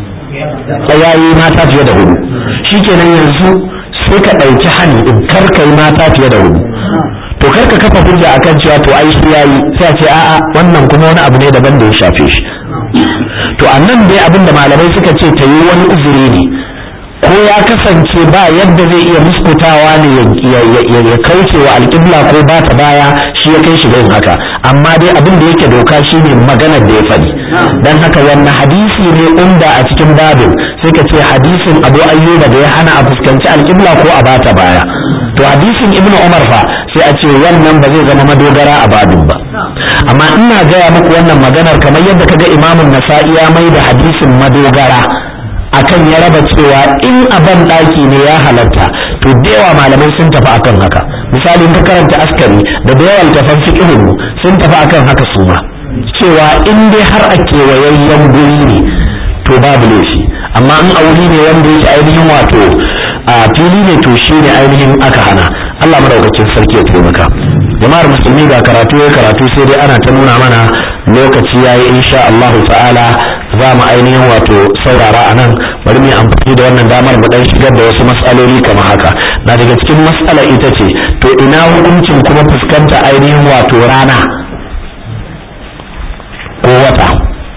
ya yi mata fiye da hudu shi kenan yanzu sai ka ɗauki hani in kar ka yi mata fiye da hudu to kar ka kafa hujja akan cewa to ai shi yayi sai a ce a'a wannan kuma wani abu ne daban da ya shafe shi to a nan dai abin da malamai suka ce ta yi wani uzuri ne ko ya kasance ba yadda zai iya muskutawa ne ya kauce wa alƙibla ko ba ta baya shi ya kai shi yin haka amma dai abin da yake doka shi ne maganar da ya faɗi don haka wannan hadisi ne umda a cikin babin sai ka ce hadisin abu ayyuba da ya hana a fuskanci alƙibla ko a bata baya to hadisin ibnu umar fa sai a ce wannan ba zai zama madogara a babin ba amma ina gaya muku wannan maganar kamar yadda kaga imamun nasa'i ya mai da hadisin madogara akan ya raba cewa in a ban ɗaki ne ya halatta to da yawa malamai sun tafi akan haka misali in ka karanta askari da da yawa littafan fiqhun sun tafi akan haka su ma cewa in dai har a kewayayyen guri ne to babu laifi amma in a wuri ne wanda yake ainihin wato a fili ne to shi ne ainihin aka hana Allah madaukakin sarki ya taimaka jama'ar musulmi ga karatu ya karatu sai dai ana ta nuna mana lokaci yayi insha Allah ta'ala za mu ainihin wato saurara a nan bari mu amfani da wannan damar mu dan shigar da wasu matsaloli kamar haka na daga cikin matsala ita ce to ina hukuncin kuma fuskanta ainihin wato rana ko wata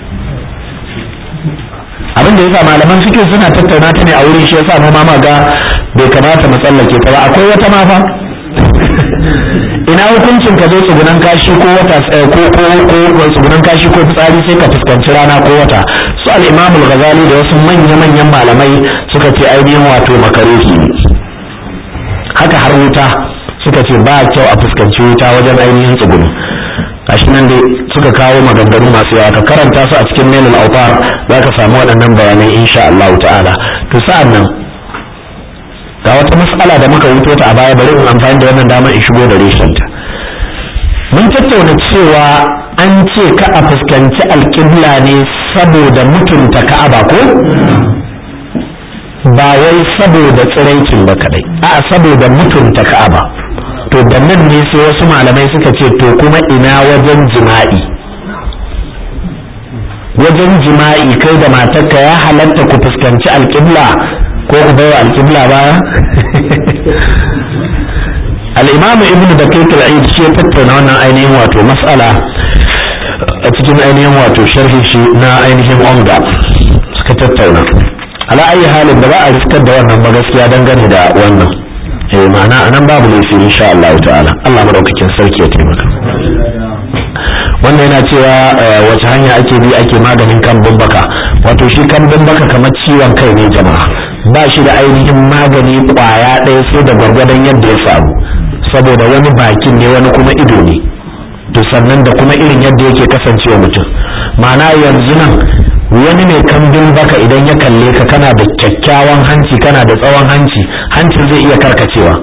abin da yasa malaman fikin suna tattauna ta ne a wurin shi yasa mu ma ga bai kamata mu tsallake ta ba akwai wata ma fa ina hukuncin ka zo tsugunan kashi ko wata ko ko ko tsugunan kashi ko fitsari sai ka fuskanci rana ko wata su al-Imam al-Ghazali da wasu manya manyan malamai suka ce ainihin wato makaruhi ne haka har wuta suka ce ba kyau a fuskanci wuta wajen ainihin tsugunu gashi nan dai suka kawo maganganu masu yawa ka karanta su a cikin mailul autar za ka samu waɗannan bayanai insha Allah ta'ala to sa'an nan ga wata matsala da muka wuto ta a baya bari in amfani da wannan damar in shigo da reshenta mun tattauna cewa an ce ka a fuskanci alƙibla ne saboda mutunta ka'aba ko ba wai saboda tsiraicin ba kadai a saboda mutunta ka'aba to da nan ne sai wasu malamai suka ce to kuma ina wajen jima'i wajen jima'i kai da matarka ya halatta ku fuskanci alƙibla ko ku baiwa alƙibla baya al'imamu ibn da kai kal'id shi ya tattauna wannan ainihin wato mas'ala a cikin ainihin wato sharhi shi na ainihin onga suka tattauna ala ayi halin da ba a riskar da wannan ba gaskiya dangane da wannan eh ma'ana anan babu laifi insha Allah ta'ala Allah madaukakin sarki ya taimaka wannan yana cewa wace hanya ake bi ake maganin kambun baka wato shi kambun baka kamar ciwon kai ne jama'a ba shi da ainihin magani kwaya ɗaya sai da gwargwadon yadda ya faru saboda wani bakin ne wani kuma ido ne to sannan da kuma irin yadda yake kasancewa mutum ma'ana yanzu nan wani mai kambin baka idan ya kalle ka kana da kyakkyawan hanci kana da tsawon hanci hancin zai iya karkacewa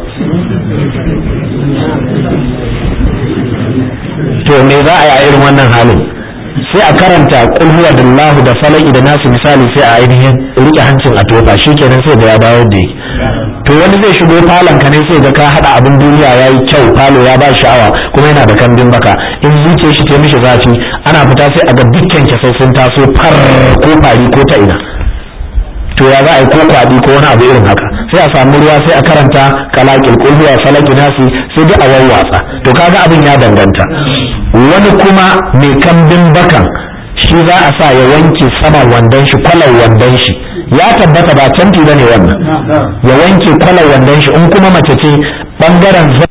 to me za a yi a irin wannan halin sai a karanta kulhuwa da lahu da falaki da nasu misali sai a ainihin rike hancin a tofa kenan sai da ya dawo da to wani zai shigo falon ka ne sai ga ka hada abin duniya ya yi kyau falo ya ba sha'awa kuma yana da kambin baka in zuciyar shi ta mishi zafi ana fita sai a ga dukkan sai sun taso far ko fari ko ta ina to ya za a yi ko kwaɗi ko wani abu irin haka sai a samu ruwa sai a karanta kalakil kulhuwa falaki nasi sai dai a wawwatsa to kaga abin ya danganta wani kuma mai kambin bakan shi za a sa ya wanke saman wandon shi kwalar wandon shi ya tabbata ba canfi bane wannan ya wanke kwalar wandon shi in kuma mace ce bangaren